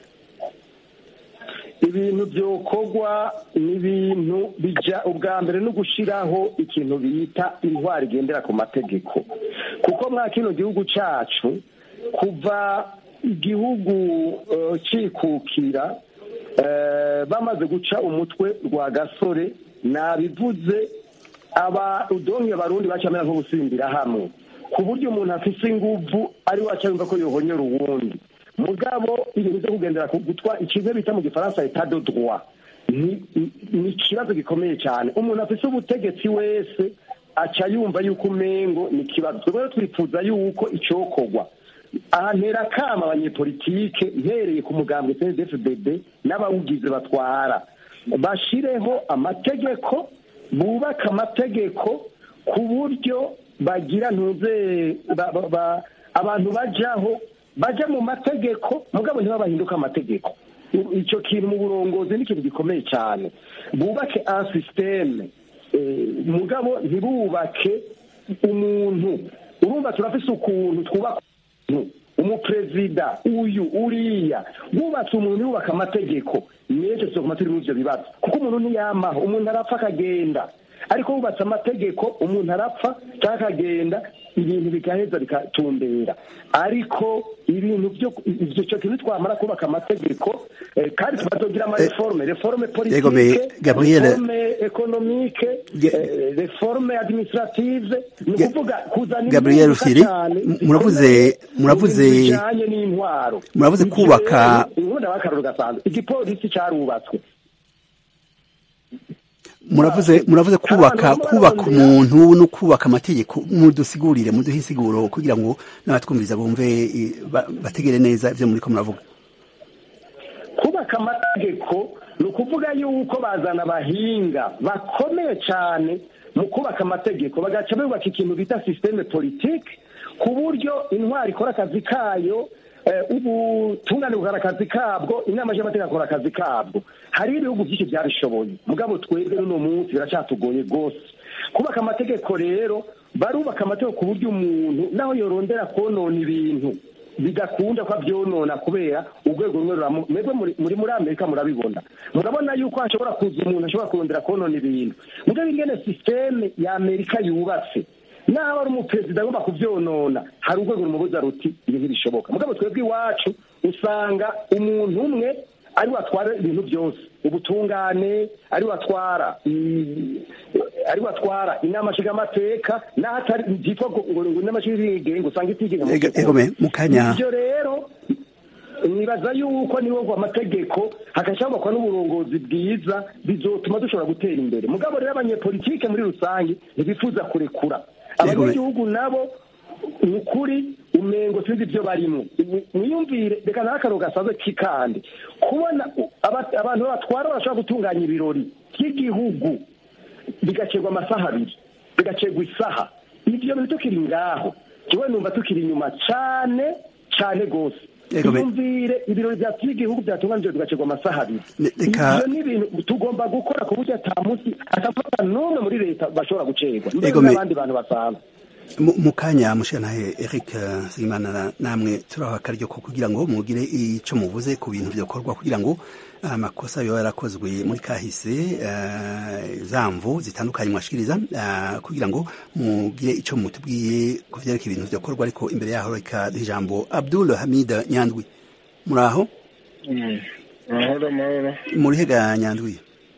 ibintu byokorwa ni ibintu bija ubwa mbere no gushyiraho ikintu bita intwari igendera ku mategeko kuko mwa kino gihugu cyacu kuva igihugu eh, cikukira eh, bamaze guca umutwe rwa gasore nabivuze aba udonke barundi bacamera nk'ubusimbira hamwe ku buryo umuntu afise inguvu ari we aca yumva ko yohonyera uwundi mugabo ibintu byo kugendera ku gutwa ikintu bita mu gifaransa etat de droit ni ni ikibazo gikomeye cyane umuntu afite ubutegetsi wese aca yumva yuko umengo ni ikibazo twebwe rero twifuza yuko icokorwa aha ntera kama abanyepolitike mpereye ku mugambwe cndfdd n'abawugize batwara bashireho amategeko bubaka amategeko ku buryo bagira ntuze ba- ba- ba- abantu bajaho baja mu mategeko mugabo ntibabahinduka amategeko I- icyo kintu mu burongozi ni ikintu gikomeye cyane bubake un systeme eh, mugabo ntibubake umuntu urumva turafise ukuntu twubaka umuntu umuperezida uyu uriya wubatse umuntu yubaka amategeko n'ejo tuzokuma turi muri ibyo bibazo kuko umuntu ntiyamaho umuntu arapfa akagenda ariko wubatse amategeko umuntu arapfa cyangwa akagenda ibintu bigaheza bikatumbera ariko ibintu byo icyo cyo kintu twamara kubaka amategeko eh, kandi tukazogira amareforme reforme
Yego, me-
politike
Gabriel-
reforme economique
Ge-
eh, reforme administrative ni
Ge-
ukuvuga kuzana
Gabriel
impinduka
Firi,
cyane
m- muravuze-
zikomeye
muravuze-
mu bintu bijanye n'intwaro
muravuze
Ibyo
kubaka-
rero, ubundi abakaruru gasanzwe igipolisi cyarubatswe
muravuze muravuze kubaka
Abantu
kubaka
bararondera-
umuntu no kubaka amategeko mudusigurire muduhe insiguro kugira ngo n'abatwumviriza bumve eh, ba- bategere neza ivyo muriko muravuga
kubaka amategeko ni ukuvuga yuko bazana abahinga bakomeye cyane mu kubaka amategeko bagaca bubaka ikintu bita sisiteme politike ku buryo intwari ikora akazi kayo eh, ubutungane bukora akazi kabwo inama y'amategeko akora akazi kabwo hari ibihugu byinshi byabishoboye mugabo twebwe n'uno munsi biracyatugoye rwose kubaka amategeko rero barubaka amategeko ku buryo umuntu naho yorondera konona ibintu bidakunda ko abyonona kubera urwego rumwe ruramu mwebwe muri- muri muri amerika murabibona murabona yuko hashobora kuza umuntu ashobora kurondera konona ibintu mugabo ingene sisiteme ya amerika yubatse naho ari umuperezida agomba kubyonona hari urwego rumubuza ruti ibi ntibishoboka mugabo twebwe iwacu usanga umuntu umwe ari watwara ibintu byose ubutungane ari watwara i- ari watwara inama nshingamateka n'aho atari byitwa ngo ngo ngo inama nshingamateka usanga itigenga mu
Ego-
by'ukuri.
egome, mu kanya-
ibyo rero nibaza yuko niwo ngo amategeko hagashobokwa n'uburongozi bwiza bizotuma dushobora gutera imbere mugabo rero abanyepolitike muri rusange ntibifuza kurekura abanyagihugu nabo ni ukuri umengo sinzi ibyo barimo mwiyumvire reka nawe akantu gasaze k'ikande kubona u- aba- abantu batwara barashobora gutunganya ibirori by'igihugu bigacegwa amasaha abiri bigacegwa isaha ibyo bintu tukiri ngaho kiwe numva tukiri inyuma cyane cyane rwose
Yego, be-
yumvire ibirori bya by'igihugu byatunganijwe bigacegwa amasaha abiri
Ne- reka-
ibyo ni ibintu tugomba gukora ku buryo ata munsi atafata n'umwe muri leta bashobora gucerwa mbere
Yego, me-
n'abandi bantu basanzwe
Mu- mu kanya mushanahe Eric eh, Nsengimana na- namwe turaha akaryo ko kugira ngo mugire ico muvuze ku bintu byokorwa kugira ngo amakosa yoba yarakozwe muri kahise eh, zamvu zitandukanye mwashikiriza eh, kugira ngo mugire ico mutubwiye ku vyerekeye ibintu byokorwa ariko imbere yaho reka duhe ijambo Abdul Hamid Nyandwi muraho
amahoro amahoro
murihega Nyandwi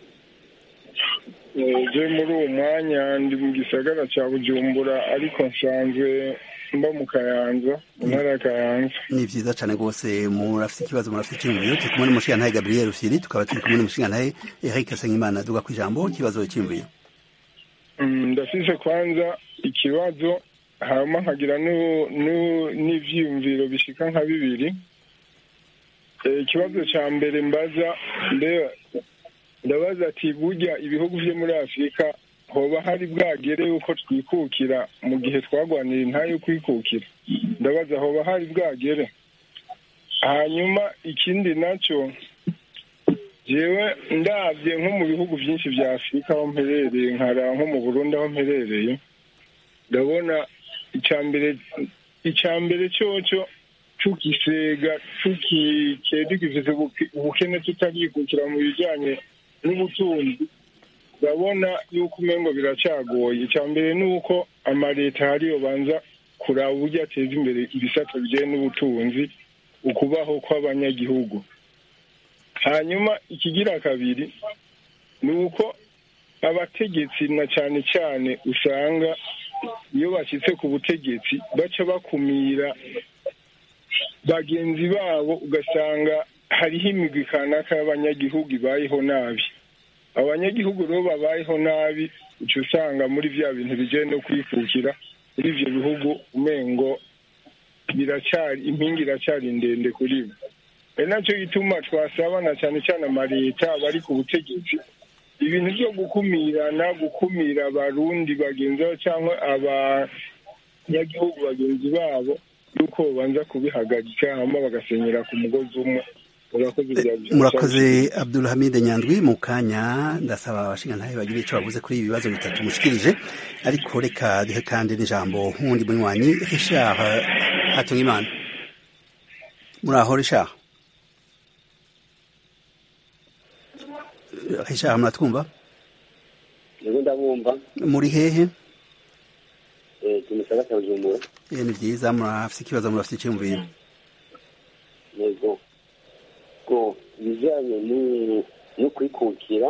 je muri uwo mwanya ndi mu gisagara cya bujumbura ariko nsanzwe mba mu kayanza mu ntara ya kayanza
ni vyiza cane rwose murafite ikibazo murafite icyiyumviro turi kumwe n'umushingantahe Gabriel Firi tukaba turi kumwe n'umushingantahe Eric Nsengimana duga ku ijambo ikibazo cyiyumviro
Mm, ndafise kwanza ikibazo hama nkagira nu- nu- n'ivyiyumviro bishika nka bibiri Eh, ikibazo ca mbere mbaza mbe ndabaza ati burya ibihugu vyo muri afurika hoba hari bwagere yuko twikukira mu gihe twagwanira intayo yo kwikukira ndabaza hoba hari bwagere hanyuma ikindi naco jewe ndabye nko mu bihugu byinshi vya afurika aho mperereye nkara nko mu burundi aho mperereye ndabona icya mbere icya mbere cyoco tugisega tukikeye tugifise ubuke- ubukene tutarikukira mu bijanye n'ubutunzi ndabona yuko umengo biracagoye icya mbere ni uko amaleta hariyo banza kuraba uburyo ateza imbere ibisata bijyanye n'ubutunzi ukubaho kw'abanyagihugu hanyuma ikigira kabiri ni uko abategetsi na cyane cyane usanga iyo bashyitse ku butegetsi baca bakumira bagenzi babo ugasanga hariho imigwi kanaka y'abanyagihugu ibayeho nabi abo banyagihugu rero babayeho nabi uca usanga muri bya bintu bijyanye no kwikukira muri ibyo bihugu umengo biracyari impinga iracyari ndende kuri bo ari nacyo gituma twasabana cyane cyane amaleta bari ku butegetsi ibintu byo gukumirana gukumira abarundi bagenzi babo cyangwa abanyagihugu bagenzi babo yuko babanza kubihagarika hanyuma bagasenyera ku mugozi umwe
murakoze abdulhamide nyandwi mu kanya ndasaba abashingantahe bagira icyo bavuze kuri ibi bibazo bitatu mushikirije ariko reka duhe kandi n'ijambo nk'undi munywanyi richard hatungimana muri aho richard richard muratwumva
yego ndabumva
muri hehe
tumusaba cya bujumbura
ni byiza murafite ikibazo murafite icyumviro
yego ko ibijyanye no kwikukira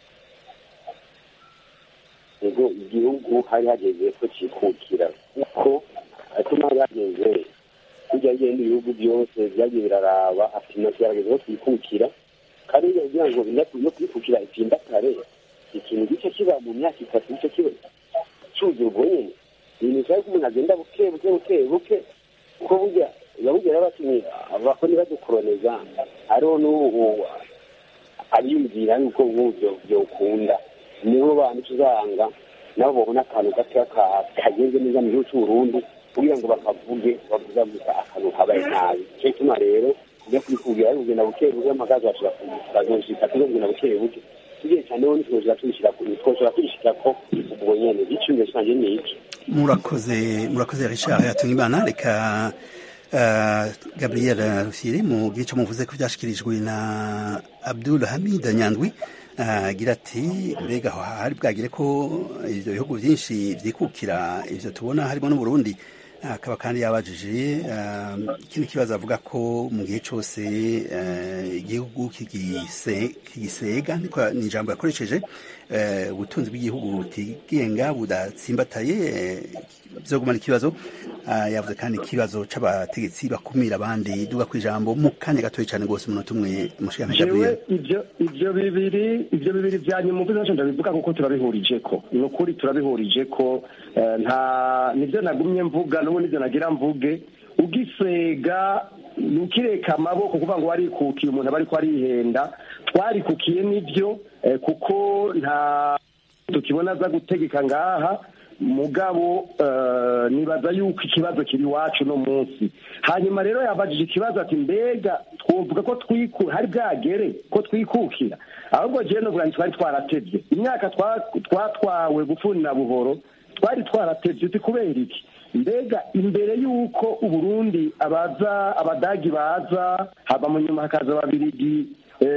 yego igihugu hari hageze ko cyikukira kuko atuma bageze kujya agenda ibihugu byose byagiye biraraba ati nacyo yarageze ko twikukira kandi kugira ngo no kwikukira itsimbatare ikintu gice kiba mu myaka itatu gice kiba cyuzura ubwo nyine ibintu bisaba ko umuntu agenda buke buke buke buke kuko burya yabugera batumye abakoni badukoroniza hariho n'ubu abiyumvira yuko nk'ubyo byokunda nibo bantu tuzanga nabo babona akantu gato kagenze neza mu gihugu cy'uburundi kugira ngo bakavuge bavuga gusa akantu kabaye nabi cyo gituma rero ujya kwikubwira ari kugenda buke buke amagazi bazoshika tuzogenda buke buke tugiye cyane ho ntitwoshobora tubishyira twoshobora kubishyira ko ubwo nyene icyumviro cyanjye ni iki
murakoze murakoze richard hatungimana reka Uh, Gabriel Rufyiri mu gice muvuze ko byashikirijwe na Abdul Hamid Nyandwi agira uh, ati mbega hari bwagire ko ivyo bihugu byinshi vyikukira ivyo tubona harimo n'u Burundi akaba uh, kandi yabajije ikindi kibazo avuga ko mu gihe cyose igihugu kigisega niko ni ijambo yakoresheje ubutunzi bw'igihugu butigenga budatsimbataye bizogumana ikibazo yavuze kandi ikibazo c'abategetsi bakumira abandi duga ku ijambo mu kanya gatoya cyane rwose umunota umwe mushikana
Gabriel ivyo ivyo bibiri ivyo bibiri vya nyuma mvuze naco ndabivuga kuko turabihurije ko ni ukuri turabihurije ko nta nivyo nagumye mvuga n'ubu nivyo nagira mvuge ugisega ukireka amaboko kuvuga ngo warikukiye umuntu aba ariko arihenda twarikukiye nivyo kuko nta tukibona aza gutegeka ngaha mugabo nibaza yuko ikibazo kiri iwacu no munsi hanyuma rero yabajije ikibazo ati mbega twovuga ko twiku hari bwagere ko twikukira ahubwo jewe novuga twari twaratevye imyaka twatwawe bufuni na buhoro twari twaratevye uti kubera iki mbega imbere y'uko uburundi abaza abadagi baza haba mu nyuma hakaza ababirigi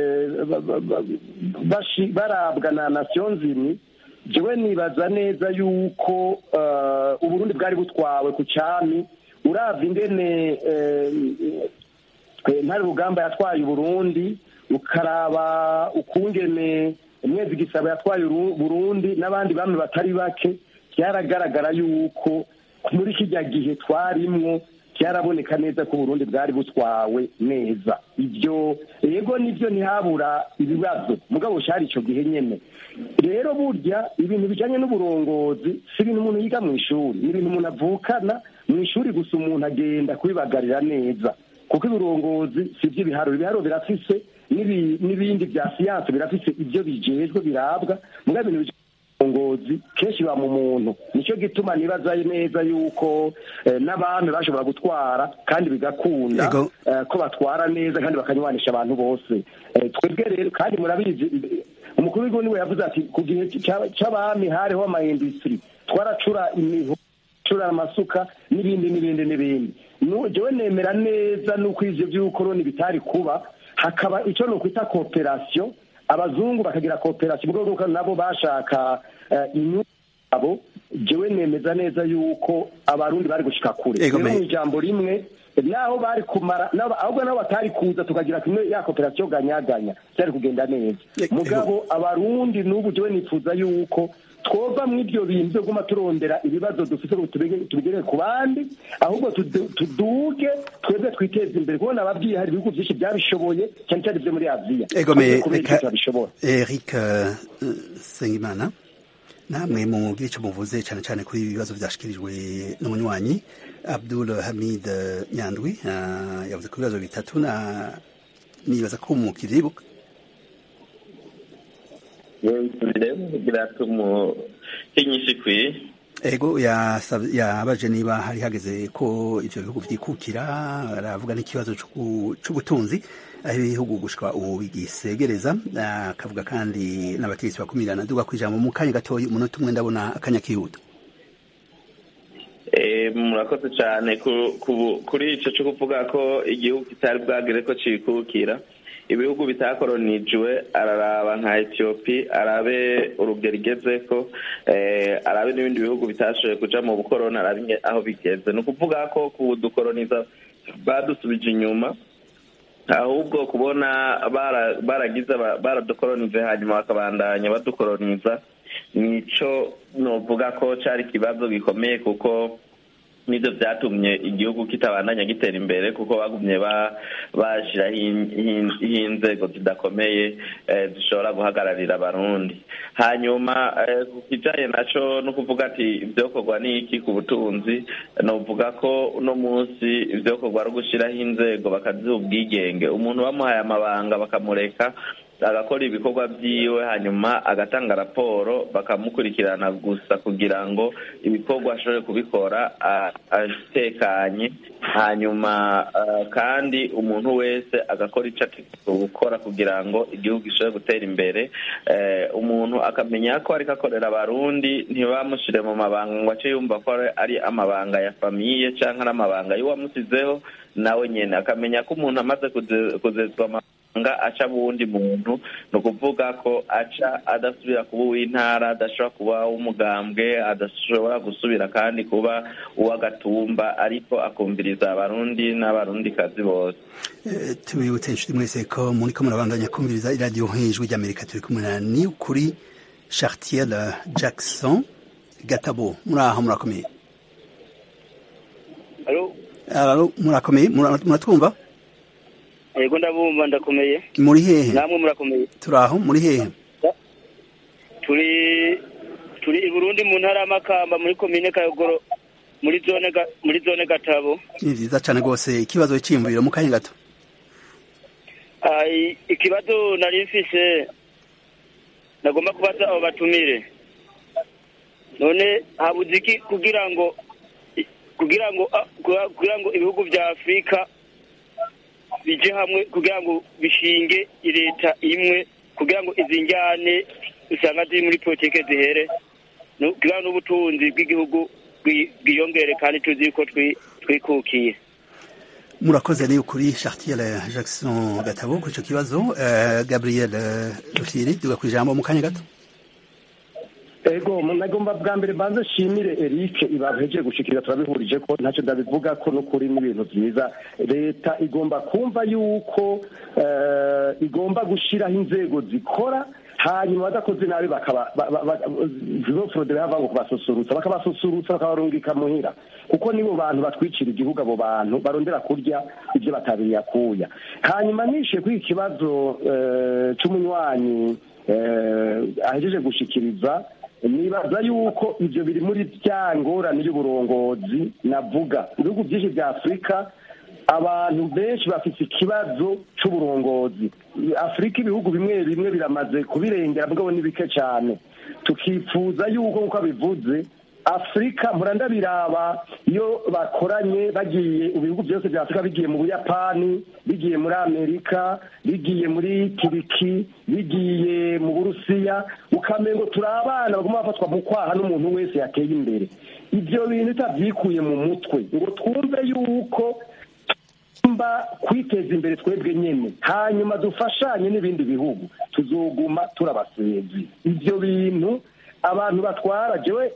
barabwa na nasiyo nzimwe jewe nibaza neza yuko uburundi bwari butwawe ku cyami uravye ingene ntari rugamba yatwaye uburundi ukaraba ukungene mwezi gisabo yatwaye burundi n'abandi bami batari bake byaragaragara yuko muri kijya gihe twarimwo byaraboneka neza ko uburundi bwari butwawe neza ibyo yego nibyo ntihabura ibibazo mugabo cyari icyo gihe nyine rero burya ibintu bijyanye n'uburongozi si ibintu umuntu yiga mu ishuri ni ibintu umuntu avukana mu ishuri gusa umuntu agenda kubibagarira neza kuko ibirongozi si iby'ibiharuro ibiharuro birafise n'ibindi bya siyansi birafise ibyo bijejwe birabwa mugabo ibintu uburongozi kenshi ba mu muntu nicyo gituma nibaza neza yuko n'abami bashobora gutwara kandi bigakunda ko batwara neza kandi bakanywanisha abantu bose twebwe rero kandi murabizi umukuru w'igihugu niwe yavuze ati ku gihe cy'abami hariho amayindisitiri twaracura imiho cura amasuka n'ibindi n'ibindi n'ibindi jewe nemera neza n'uko ivyo vy'ubukoroni bitari kuba hakaba ico nokwita kooperasiyo abazungu bakagira kooperasiyo mu rwego nabo bashaka inyungu zabo jewe nemeza neza yuko abarundi bari gushika kure rero mu ijambo rimwe naho bari kumara nabo- ahubwo nabo batari kuza tukagira kimwe ya koperasiyo ganyaganya byari kugenda neza mugabo abarundi n'ubu jewe nifuza yuko twova mu ibyo bintu byo guma turondera ibibazo dufite ngo tubige- tubigere ku bandi ahubwo tudu- tuduge twebwe twiteze imbere kubona ababwiye hari ibihugu byinshi byabishoboye cyane cyane byo muri aziya
egomeye
kubera
reka
icyo babishobora
eric eh, sengimana namwe mu gice muvuze cyane cyane kuri ibi bibazo byashikirijwe n'umunywanyi abdul hamid eh, nyandwi eh, yavuze ku bibazo bitatu na nibaza ko mukivyibuka
bisubiremo kugira tumuhinyishe ikwiye
ego yasab- yabaje niba hari hageze ko ivyo bihugu vyikukira aravuga n'ikibazo c'uku- c'ubutunzi aho ibihugu gushika ubu bigisegereza akavuga kandi n'abategetsi bakumirana duga kwijambo mu kanya gatoyi umunota umwe ndabona akanya kihuta
Eh, murakoze cyane ku- ku- kuri icyo cyo kuvuga ko igihugu kitari bwagere ko cikukira ibihugu bitakoronijwe araraba nka etiyopi arabe urugero igezeko eh, arabe n'ibindi bihugu bitashoboye kuja mu bukoroni arabe inge- aho bigeze ni ukuvuga ko kudukoroniza badusubije inyuma ahubwo kubona bara- baragize aba- baradukoronije hanyuma bakabandanya badukoroniza nico novuga ko cari ikibazo gikomeye kuko nivyo vyatumye igihugu kitabandanya gitera imbere kuko bagumye ba- bashiraho in- in- inzego zidakomeye eh, zishobora guhagararira abarundi hanyuma eh, ku kijanye naco no kuvuga ati ivyokorwa n'iki ku butunzi novuga ko uno munsi ivyokorwa ari ugushiraho inzego bakaziha ubwigenge umuntu bamuhaye amabanga bakamureka agakora ibikorwa byiwe hanyuma agatanga raporo bakamukurikirana gusa kugira ngo ibikorwa ashobore kubikora a- atekanye hanyuma ah, kandi umuntu wese agakora icyo ategereje gukora kugira ngo igihugu gishobore gutera imbere Eh, umuntu akamenya ko ariko akorera abarundi ntibamushyire mu mabanga ngo ace yumva ko ari- ari amabanga ya famiye cyangwa ari amabanga y'uwamusizeho nawe nyine akamenya ko umuntu amaze kuze- kuzezwa amabanga aca buwundi muntu ni ukuvuga ko aca adasubira kuba uw'intara adashobora kuba uw'umugambwe adashobora gusubira kandi kuba uw'agatumba ariko akumviriza abarundi n'abarundikazi bose
Eh, tubibutse inshuti mwese ko muriko murabandanya kumviriza iradiyo nk'ijwi ry'amerika turi kumwe na ni kuri chartier jackson gatabo muri aho murakomeye
Alo,
Alo, murakomeye Mura- muratwumva
yego ndabumva ndakomeye.
muri hehe
Namwe murakomeye.
turi aho muri hehe
Turi turi i Burundi mu ntara y'Amakamba muri komine Kayogoro muri zone ga, muri zone Gatabo.
ni vyiza cane rwose ikibazo c'iyumviro mu kanya gato
Ai ikibazo nari mfise nagomba kubaza abo batumire. None habuze iki kugira ngo kugira ngo ah, kugira- kugira ngo ibihugu vya Afrika bije hamwe kugira ngo bishinge leta imwe kugira ngo izi njyane usanga ziri muri politike zihere no- kugira ngo n'ubutunzi bw'igihugu bwi- bwiyongere kandi tuzi ko twi- twikukiye
murakoze ni kuri chartier jackson gatabo kuri ico kibazo Eh, gabriel eh, rufyiri duga kwijambo mu kanya gato
ego nagomba bwa mbere mbanze nshimire eric ibahejeje gushikiriza turabihurije ko ntacyo ndabivuga ko n'ukuri n'ibintu byiza leta igomba kumva yuko eh, igomba gushyiraho inzego zikora hanyuma badakoze nabi bakaba zizoforodera hava ngo kubasusurutsa bakabasusurutsa bakabarungika muhira kuko nibo bantu batwicira igihugu abo bantu barondera kurya ibyo batabiriye akuya hanyuma nishe kuri iki kibazo eh, c'umunywanyi eh, ahejeje gushikiriza nibaza yuko ibyo biri muri bya ngorane y'uburongozi navuga ibihugu byinshi bya afurika abantu benshi bafite ikibazo cy'uburongozi afurika ibihugu bimwe bimwe biramaze kubirengera mugabo ni bike cyane tukifuza yuko nk'uko bivuze afurika murandabiraba iyo bakoranye bagiye ibihugu byose bya afurika bigiye mu buyapani bigiye muri amerika bigiye muri turiki bigiye mu burusiya ukamengo turi abana bagomba bafatwa mu kwaha n'umuntu wese yateye imbere ibyo bintu utabyikuye mu mutwe ngo twumve yuko tugomba kwiteza imbere twebwe nyine hanyuma dufashanye n'ibindi bihugu tuzoguma turabasezi ibyo bintu abantu batwara jewe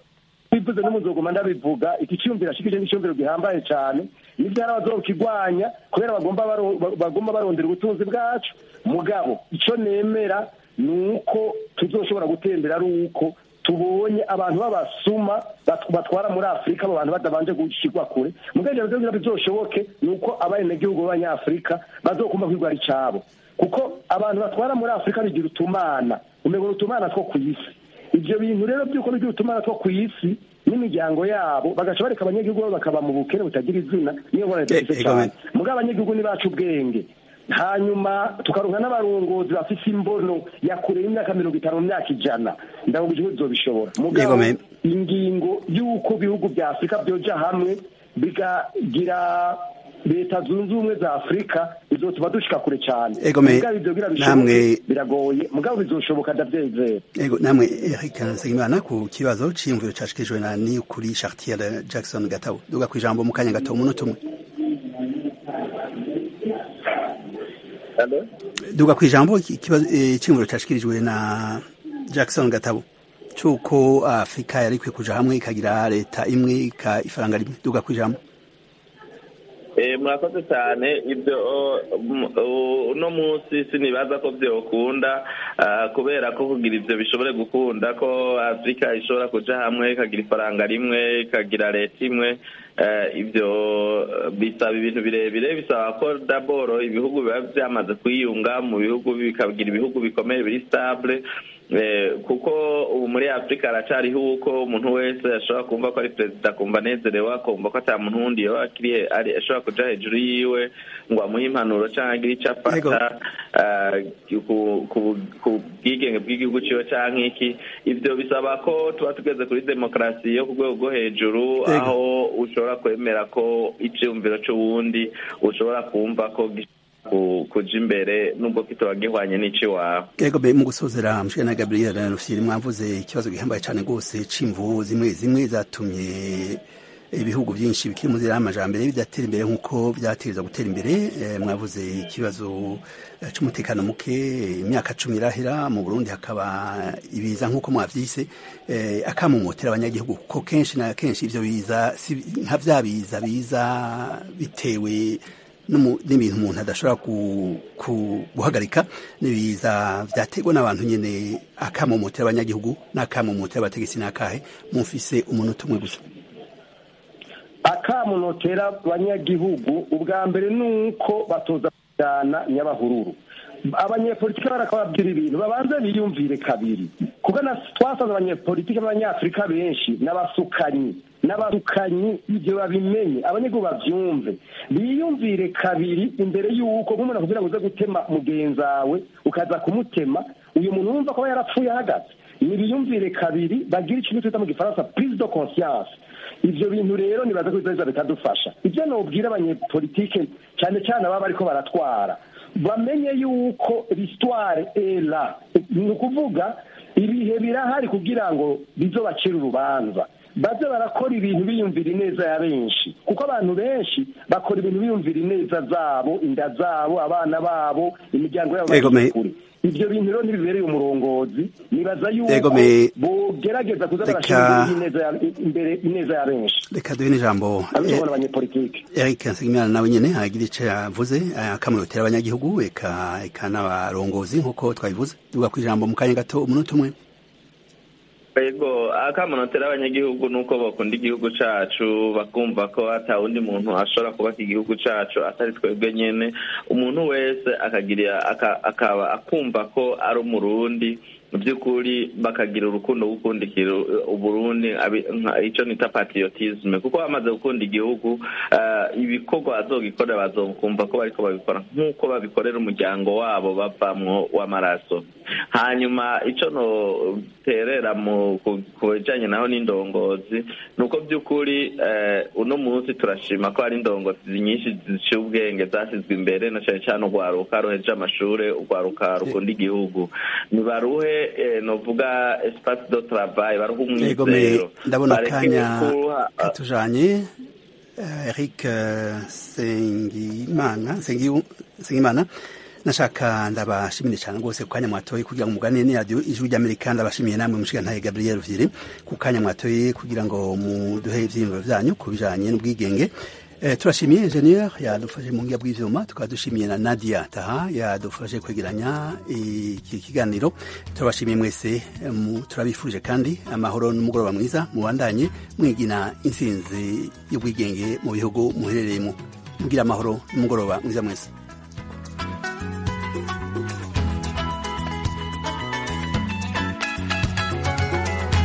bivuze n'umuzogoma ndabivuga iki cyumviro ashikije n'icyumviro gihambaye cyane nibyo hari abazokigwanya kubera bagomba baro- ba- bagomba barondera ubutunzi bwacu mugabo icyo nemera ni uko tuzoshobora gutembera ari uko tubonye abantu b'abasuma bat- batwara muri afurika abo bantu badabanje gushyirwa kure mugabo ibyo kugira bizoshoboke ni uko abenegihugu b'abanyafurika bazokumva ko ari cyabo kuko abantu batwara muri afurika bigira utumana umengo ni utumana two ku isi ibyo bintu rero by'uko bigira utumana two ku isi n'imiryango yabo bagaca bareka abanyagihugu babo bakaba mu bukene butagira izina niyo ngorane dufite
Eh,
cyane
Egome.
mugabo abanyagihugu ni bacu ubwenge hanyuma tukaronka n'abarongozi bafite imbono ya kure y'imyaka mirongo itanu mu myaka ijana ndavuga igihugu bizobishobora mugabo
Egome.
ingingo y'uko ibihugu bya afurika byoja hamwe bigagira leta zunze ubumwe za afurika bizotuma dushika kure cyane
Egome,
mugabo ivyo kugira bishoboke
namwe-
biragoye mugabo bizoshoboka ndavyizera
Ego namwe Eric Nsengimana ku kibazo c'iyumviro cashikijwe na ni kuri Chartier Jackson Gatabo duga ku ijambo mu kanya gato umunota umwe duga ku ijambo ikibazo eh, c'iyumviro cashikirijwe na Jackson Gatabo cuko Afrika yari ikwiye kuja hamwe ikagira leta imwe ika ifaranga rimwe duga ku ijambo
Eh, murakoze cyane ibyo um, uh, uno munsi sinibaza ko byokunda ah, kubera ko kugira ibyo bishobore gukunda ko afurika ishobora kuja hamwe ikagira ifaranga rimwe ikagira leta imwe eh, ibyo eh, bisaba ibintu birebire bisaba ko daboro ibihugu biba byamaze kwiyunga mu bihugu bikagira ibihugu bikomeye biri stable Eh, kuko ubu muri afurika haracariho uko umuntu wese ashobora kumva ko ari perezida akumva anezerewe akumva ko ata muntu wundi yoba akiri ari ashobora kuja hejuru yiwe ngo amuhe impanuro canke agire ico afata ah, ku- ku- ku bwigenge bw'igihugu ciwe canke iki ivyo bisaba ko tuba tugeze kuri demokarasi yo ku rwego rwo hejuru
Ego.
aho ushobora kwemera ko iciyumviro c'uwundi ushobora kumva ko gishobora ku- kuja imbere nubwo kitoba gihwanye n'iciwawe
Ego be mu gusozera mshike na Gabriel Rufyiri mwavuze ikibazo gihambaye cyane gose c'imvu zimwe zimwe zatumye ibihugu byinshi bikiri mu nzira y'amajambere bidatera imbere nk'uko byategereza gutera imbere Eh, mwavuze ikibazo eh, c'umutekano muke imyaka cumi irahera mu Burundi hakaba ibiza nk'uko mwavyise eh, akamumotera abanyagihugu kuko kenshi na kenshi ivyo biza si- nka vya biza biza bitewe n'umu- n'ibintu umuntu adashobora ku- ku- guhagarika n'ibiza vyaterwa n'abantu nyene akamomotera abanyagihugu n'akamomotera abategetsi n'akahe mufise umunota umwe gusa
akamunotera abanyagihugu ubwa mbere ni uko batoza kujyana nyabahururu abanyepolitiki barakababwira ibintu babanze biyumvire kabiri kuko na twasanze abanyepolitiki b'abanyafurika benshi n'abasukanyi n'abasukanyi ibyo babimenye abanyagihugu babyumve biyumvire kabiri imbere y'uko nk'umuntu akubwira ngo uze gutema mugenzi wawe ukaza kumutema uyu muntu wumva ko aba yarapfuye ahagaze nibiyumvire kabiri bagire ikintu twita mu gifaransa prise de conscience ivyo bintu rero nibaza ko bizoza bikadufasha ivyo nobwira abanyepolitike cyane cyane ababa bariko baratwara bamenye yuko l'histoire est là ni ukuvuga ibihe birahari kugira ngo bizobacire urubanza baze barakora ibintu biyumvira ineza ya benshi kuko abantu benshi bakora ibintu biyumvira ineza zabo inda zabo abana babo imiryango yabo
Ego, me-
kure ivyo bintu rero ntibibereye umurongozi nibaza
Ego,
yuko
me-
bogerageza kuza
Reka-
barashira imbere ineza ya- imbere ineza ya benshi
reka duhe n'ijambo
abishobora abanyepolitike
Eric Nsengimana nawe nyene agira ico yavuze akamurotera abanyagihugu eka eka n'abarongozi nk'uko twabivuze duga ku ijambo mu kanya gato umunota umwe
Ego akamunotera abanyagihugu nuko bakunda igihugu cacu bakumva ko ata wundi muntu ashobora kubaka igihugu cacu atari twebwe nyene umuntu wese akagira aka- akaba akumva ko ari umurundi mu by'ukuri bakagira urukundo rwo gukundikira uburundi abi- nka- ico nita patriotisme kuko bamaze gukunda igihugu eh, ibikorwa bazogikorera bazokumva ko bariko babikora nk'uko babikorera umuryango wabo bavamwo w'amaraso hanyuma ico noterera mu ku- ku bijanye naho n'indongozi ni uko by'ukuri eh, uno munsi turashima ko hari indongozi nyinshi ziciye ubwenge zashyizwe imbere na cane cane urwaruka ruheje amashure urwaruka rukunda igihugu nibaruhe eh, novuga espace de travail baruhe
Ego me
umwizero
ndabona
Bareke
akanya
kuha-
katujanye Eh, Eric eh, Sengimana Sengi- Sengimana nashaka ndabashimire cyane rwose ku kanya mwatoye kugira ngo muganire ni radiyo ijwi ry'amerika ndabashimiye namwe mushigantahe gabriel vyiri ku kanya mwatoye kugira ngo muduhe ivyiyumviro vyanyu ku bijanye n'ubwigenge Eh, turashimiye ingenieur yadufashe mu ngiya bw'ivyuma tukaba dushimiye na Nadia Taha yadufashe kwegeranya iki kiganiro turabashimiye mwese eh, mu- turabifurije kandi amahoro n'umugoroba mwiza mubandanye mwigina intsinzi y'ubwigenge mu bihugu muherereyemo mugira amahoro n'umugoroba mwiza mwese